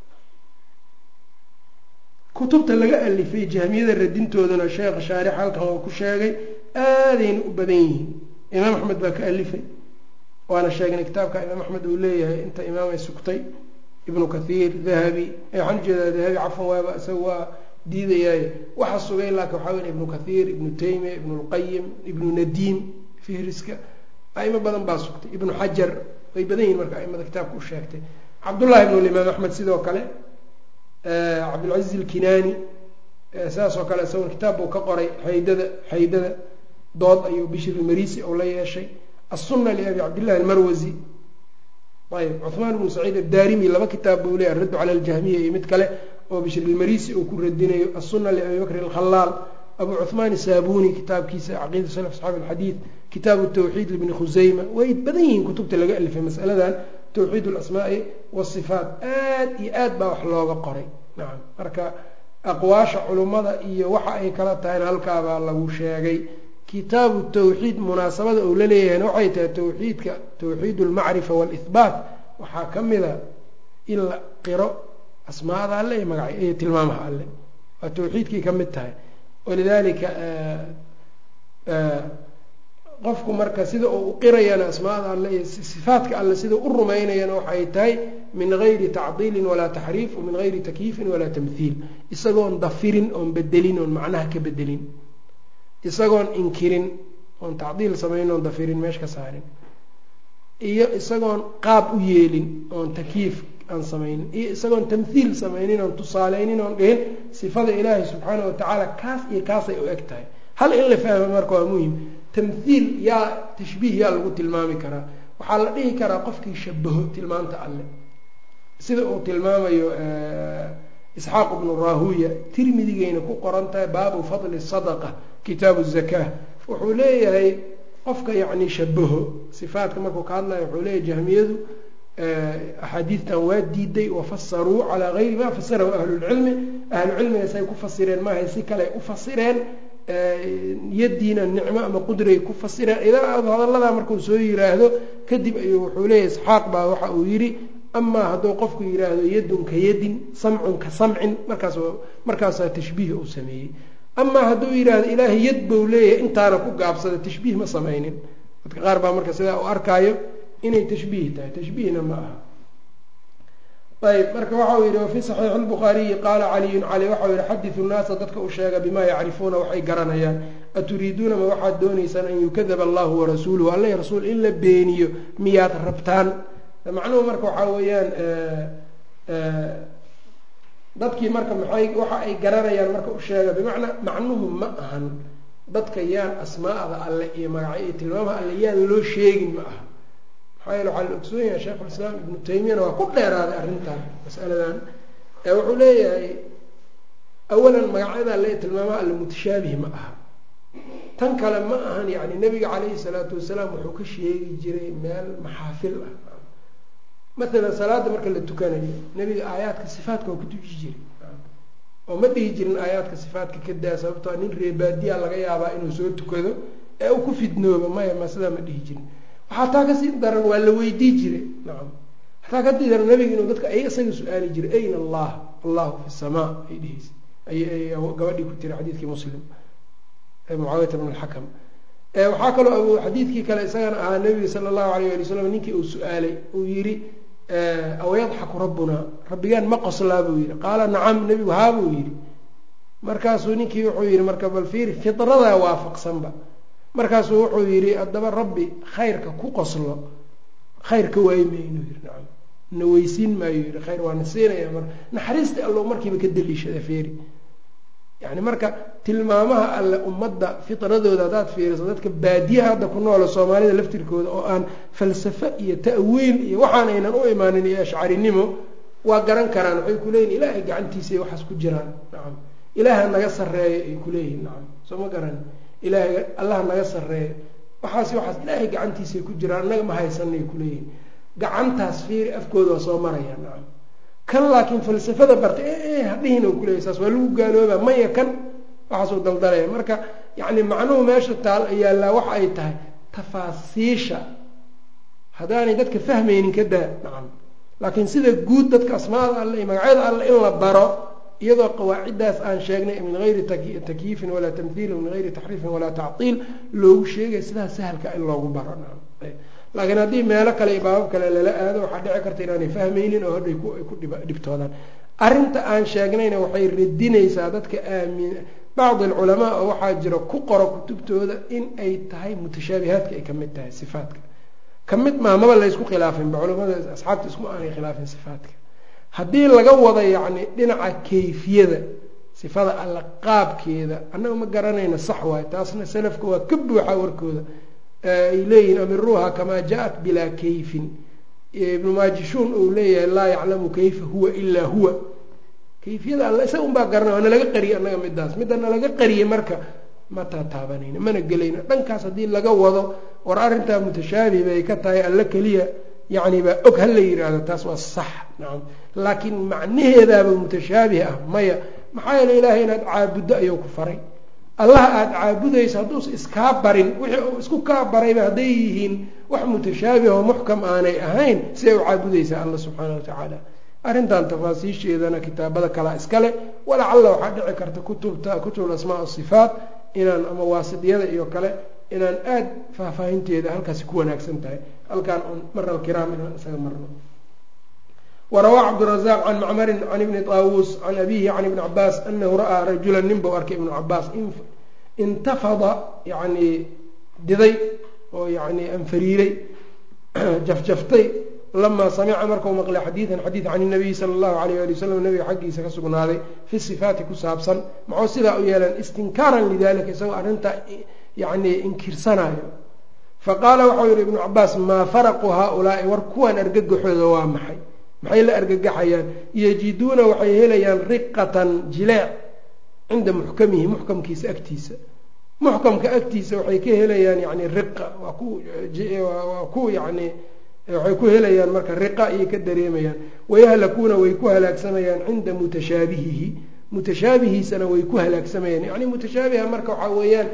kutubta laga alifay jahmiyada radintoodana sheekha shaarix halkan oo ku sheegay aadayna u badan yihiin imaam axmed baa ka alifay waana sheegnay kitaabka imaam axmed uu leeyahay inta imaamay sugtay ibnu kathiir dahabi waxaan ujeedaa dahabi cafan waaba isaga waa diidayaay waxa sugay laakin waxaa weya ibnu kathiir ibnu taymiya ibnu lqayim ibnu nadiim fihriska aimo badan baa sugtay ibnu xajar way badan yihin marka aimada kitaabka u sheegtay cabdullahi ibnu limaam axmed sidoo kale cabdilcaziz ilkinaani sidaas oo kale isagoon kitaab buu ka qoray xaydada xaydada dood ayuu bishir ilmarisi oo la yeeshay assunna liabi cabdillahi almarwasi ayb cuhmaan ibnu saciid addaarimi laba kitaab buu leeyahy araddu cala aljahmiya iyo mid kale oo bishir ilmarisi uu ku radinayo assunna liabi bakri alkhalaal abu cuhmaan isaabuni kitaabkiisa caqiida salaf asxaabi alxadiid kitaabu tawxiid libni khuseyma way badan yihiin kutubta laga alifay masaladan tawxiid alasmaai wasifaat aad iyo aad baa wax looga qoray nacam marka aqwaasha culummada iyo waxa ay kala tahayna halkaabaa lagu sheegay kitaabu tawxiid munaasabada uu la leeyahayna waxay tahay tawxiidka tawxiid almacrifa waalihbaat waxaa ka mida in la qiro asmaada alle iyo magac iyo tilmaamaha alle waa tawxiidkii ka mid tahay walidalika qofku marka sida uu u qirayana asmaada alle iyo sifaatka alle sida u rumaynayana waxay tahay min gayri tacdiilin walaa taxriif min gayri takyiifin walaa tamhiil isagoon dafirin oon bedelin oon macnaha ka bedelin isagoon inkirin oon tacdiil samayn oon dafirin meesha ka saarin iyo isagoon qaab u yeelin oon takyiif aan samaynin iyo isagoon tamhiil samaynin oon tusaaleynin oon dhihin sifada ilaahay subxaana watacaala kaas iyo kaasay u eg tahay hal in la fahma marka waa muhim tamhiil yaa tashbiih yaa lagu tilmaami karaa waxaa la dhihi karaa qofkii shabaho tilmaamta alle sida uu tilmaamayo isxaaq ibnu rahuya tirmidigayna ku qoran tahay baabu fadli sadaqa kitaabu zakaa wuxuu leeyahay qofka yacni shabaho sifaatka markuu ka hadlayo wuxuu leeyahay jahmiyadu axaadiidtan waa diiday wafasaruu calaa gayri ma fasarahu ahlulcilmi ahlucilmiga say ku fasireen maahay si kale u fasireen yadiina nicmo ama qudray ku fasireen idaa hadalladaa markuu soo yiraahdo kadib ayuu wuxuu leeyahay isxaaq baa waxa uu yidhi amaa hadduu qofku yidhaahdo yadun ka yadin samcun ka samcin markaas markaasaa tashbiih uu sameeyey amaa hadduu yidhaahdo ilaahay yad buu leeyahay intaana ku gaabsada tashbiih ma samaynin dadka qaar baa marka sidaa u arkaayo inay tashbiih tahay tashbiihna ma aha ayb marka waxau yihi wafii saxiixi lbukhaariyi qaala caliyun cali waxau yihi xaditu nnaasa dadka u sheega bimaa yacrifuuna waxay garanayaan aturiiduuna ma waxaad doonaysaan an yukadaba allahu warasuuluhu alla rasuul in la beeniyo miyaad rabtaan macnuhu marka waxaa weeyaan dadkii marka maxay waxa ay garanayaan marka u sheega bimacnaa macnuhu ma ahan dadka yaan asmaa'da alle iyo magacyo iyo tilmaamaha alle yaan loo sheegin ma aha maxaa yeele waxaa la ogsoon yahay sheikhulislaam ibnu taymiyana waa ku dheeraaday arrintan masaladan wuxuu leeyahay awalan magacyada alle tilmaamaha alle mutashaabih ma aha tan kale ma ahan yani nabiga calayhi salaatu wasalaam wuxuu ka sheegi jiray meel maxaafil ah maalan salaada marka la tukanayo nebiga aayaadka sifaatka waa ku tuji jiray oo ma dhihi jirin aayaadka sifaatka ka daa sababtoo nin reebaadiya laga yaabaa inuu soo tukado ee uu ku fidnooba maya ma sidaa ma dhihi jirin waxaa taa kasii daran waa la weydii jiray nacam hataa kasii daran nabiga inuu dadka ay isaga su-aali jiray ayna allah allahu fi samaa ay dheheysa ay gabadhii ku tiri xadiidkii muslim mucaawiyata bn alxakam waxaa kaloo xadiidkii kale isagana ahaa nabiga sala allahu alayh ali wasalam ninkii uu su-aalay uu yihi aw yadxaku rabbunaa rabbigaan ma qoslaa buu yihi qaala nacam nebigu haa buu yihi markaasuu ninkii wuxuu yihi marka bal fiiri fidradaa waafaqsanba markaasuu wuxuu yihi haddaba rabbi khayrka ku qoslo khayr ka waayi maynu yihi nacam na weysiin maayo yihi khayr waana siinaya mar naxariista allo markiiba ka daliishada feeri yani marka tilmaamaha alle ummadda fitradooda haddaad fiiriso dadka baadiyaha hadda ku noola soomaalida laftirkooda oo aan falsafo iyo ta'wiil iyo waxaan aynan u imaanin iyo ashcarinimo waa garan karaan waxay kuleeyihin ilaahay gacantiisa ay waxaas ku jiraan nacam ilaaha naga sarreeyo ay kuleeyihin nacam soo ma garan ilaahay allaha naga sarreeyo waxaas waxaas ilaahay gacantiisaay ku jiraan annaga ma haysanay kuleeyihin gacantaas fiiri afkooda waa soo maraya nacam kan laakiin falsafada barta e hadhihin kuleeya saas waa lagu gaalooba maya kan waxaasuu daldalaya marka yani macnuhu meesha taal yaallaa waxa ay tahay tafaasiisha haddaanay dadka fahmaynin ka daa nacam laakiin sida guud dadka asmaada alle iyo magacyada alle in la baro iyadoo qawaaciddaas aan sheegnay min gayri takyiifin walaa tamhiilin min gayri taxriifin walaa tactiil loogu sheegay sidaas sahalka in loogu baro nacam laakiin haddii meelo kale iyo baabab kale lala aado waxaa dhici karta inaanay fahmaynin oo hadhay ay ku dhibtoodaan arrinta aan sheegnayna waxay radinaysaa dadka aamin bacdi alculamaa oo waxaa jira ku qoro kutubtooda in ay tahay mutashaabihaadka ay kamid tahay sifaatka kamid maa maba laysku khilaafinba culamada asxaabta isku aanay khilaafin sifaatka haddii laga wado yacni dhinaca kayfiyada sifada alla qaabkeeda annaga ma garanayna sax waayo taasna salafka waa ka buuxa warkooda ay leeyihiin amiruuha kamaa ja-at bilaa kayfin ibnu maajishuun uu leeyahay laa yaclamu kayfa huwa ilaa huwa kayfiyada alla isaga un baa garanay waa nalaga qariyay annaga midaas midda nalaga qariyay marka ma taataabanayno mana gelayno dhankaas haddii laga wado war arrintaa mutashaabih bay ka tahay alla keliya yacni baa og hala yidhaahdo taas waa sax nacam laakiin macnaheedaaba mutashaabih ah maya maxaa yeele ilaahay inaad caabuddo ayuu ku faray allaha aada caabudayso hadduusa iskaa barin wixii uu isku kaa barayba hadday yihiin wax mutashaabih oo muxkam aanay ahayn siday u caabudaysaa alla subxaana wa tacaala arrintan tafaasiisheedana kitaabada kalaa iskale walacalla waxaa dhici karta kutubta kutub asmaa sifaat inaan ama waasidiyada iyo kale inaan aada faahfaahinteeda halkaasi ku wanaagsan tahay halkaan un mara alkiraam inaan isaga marno warawaa cabdirazaaq can macmarin can ibni taawuus can abihi can ibni cabaas anahu ra'aa rajulan nin buu arkay ibnu cabaas intafada yani diday oo yani anfariiray jafjaftay lamaa samica markau maqlay xadiidan xadiid can inabiyi sala allahu alayh ali wasalam nabiga xaggiisa ka sugnaaday fi sifaati ku saabsan maxuu sidaa u yeelan istinkaaran lidalika isagoo arrintaa yani inkirsanayo faqaala waxau yihi ibnu cabaas maa faraqu haaulaai war kuwan argagaxooda waa maxay maxay la argagaxayaan yajiduuna waxay helayaan riqatan jileec cinda muxkamihi muxkamkiisa agtiisa muxkamka agtiisa waxay ka helayaan yani riqa waa ku waa ku yani waxay ku helayaan marka riqa ayay ka dareemayaan wayahlakuuna way ku halaagsamayaan cinda mutashaabihihi mutashaabihiisana way ku halaagsamayaan yani mutashaabiha marka waxaa weeyaan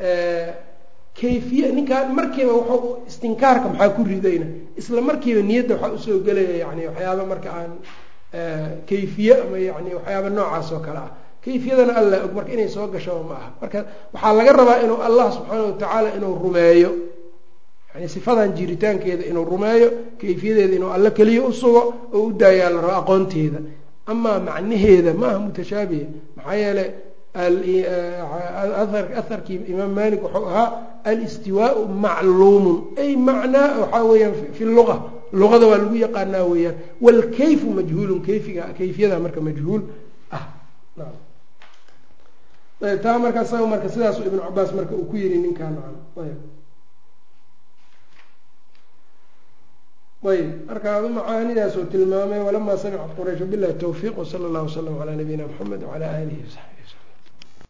kayfiya ninkaan markiiba wuxuu istinkaarka maxaa ku ridayna isla markiiba niyadda waxaa usoo gelaya yani waxyaaba marka aan kayfiye ama yani waxyaaba noocaas oo kale ah kayfiyadana alla og marka inay soo gashaba ma aha marka waxaa laga rabaa inuu allah subxaana watacaala inuu rumeeyo yani sifadan jiritaankeeda inuu rumeeyo kayfiyadeeda inuu alla keliya u sugo oo u daayaa la rabo aqoonteeda amaa macnaheeda ma aha mutashaabiha maxaa yeeley aharkii imaam malik wuxuu ahaa alistiwaau macluumun ay macnaa waxaa weyaan fi luga luqada waa lagu yaqaanaa weeyaan wlkayfu majhuulun kayfiga kayfiyada marka majhuul ah taa marka isaga marka sidaasu ibnu cabaas marka uu ku yiri ninkaan ayb marka adu macaanidaas uu tilmaamay walamaa samicat quraysh bilahi towfiiq wsala allahu wasalam calaa nabiyina mxamed wacala aalihi wasaxbi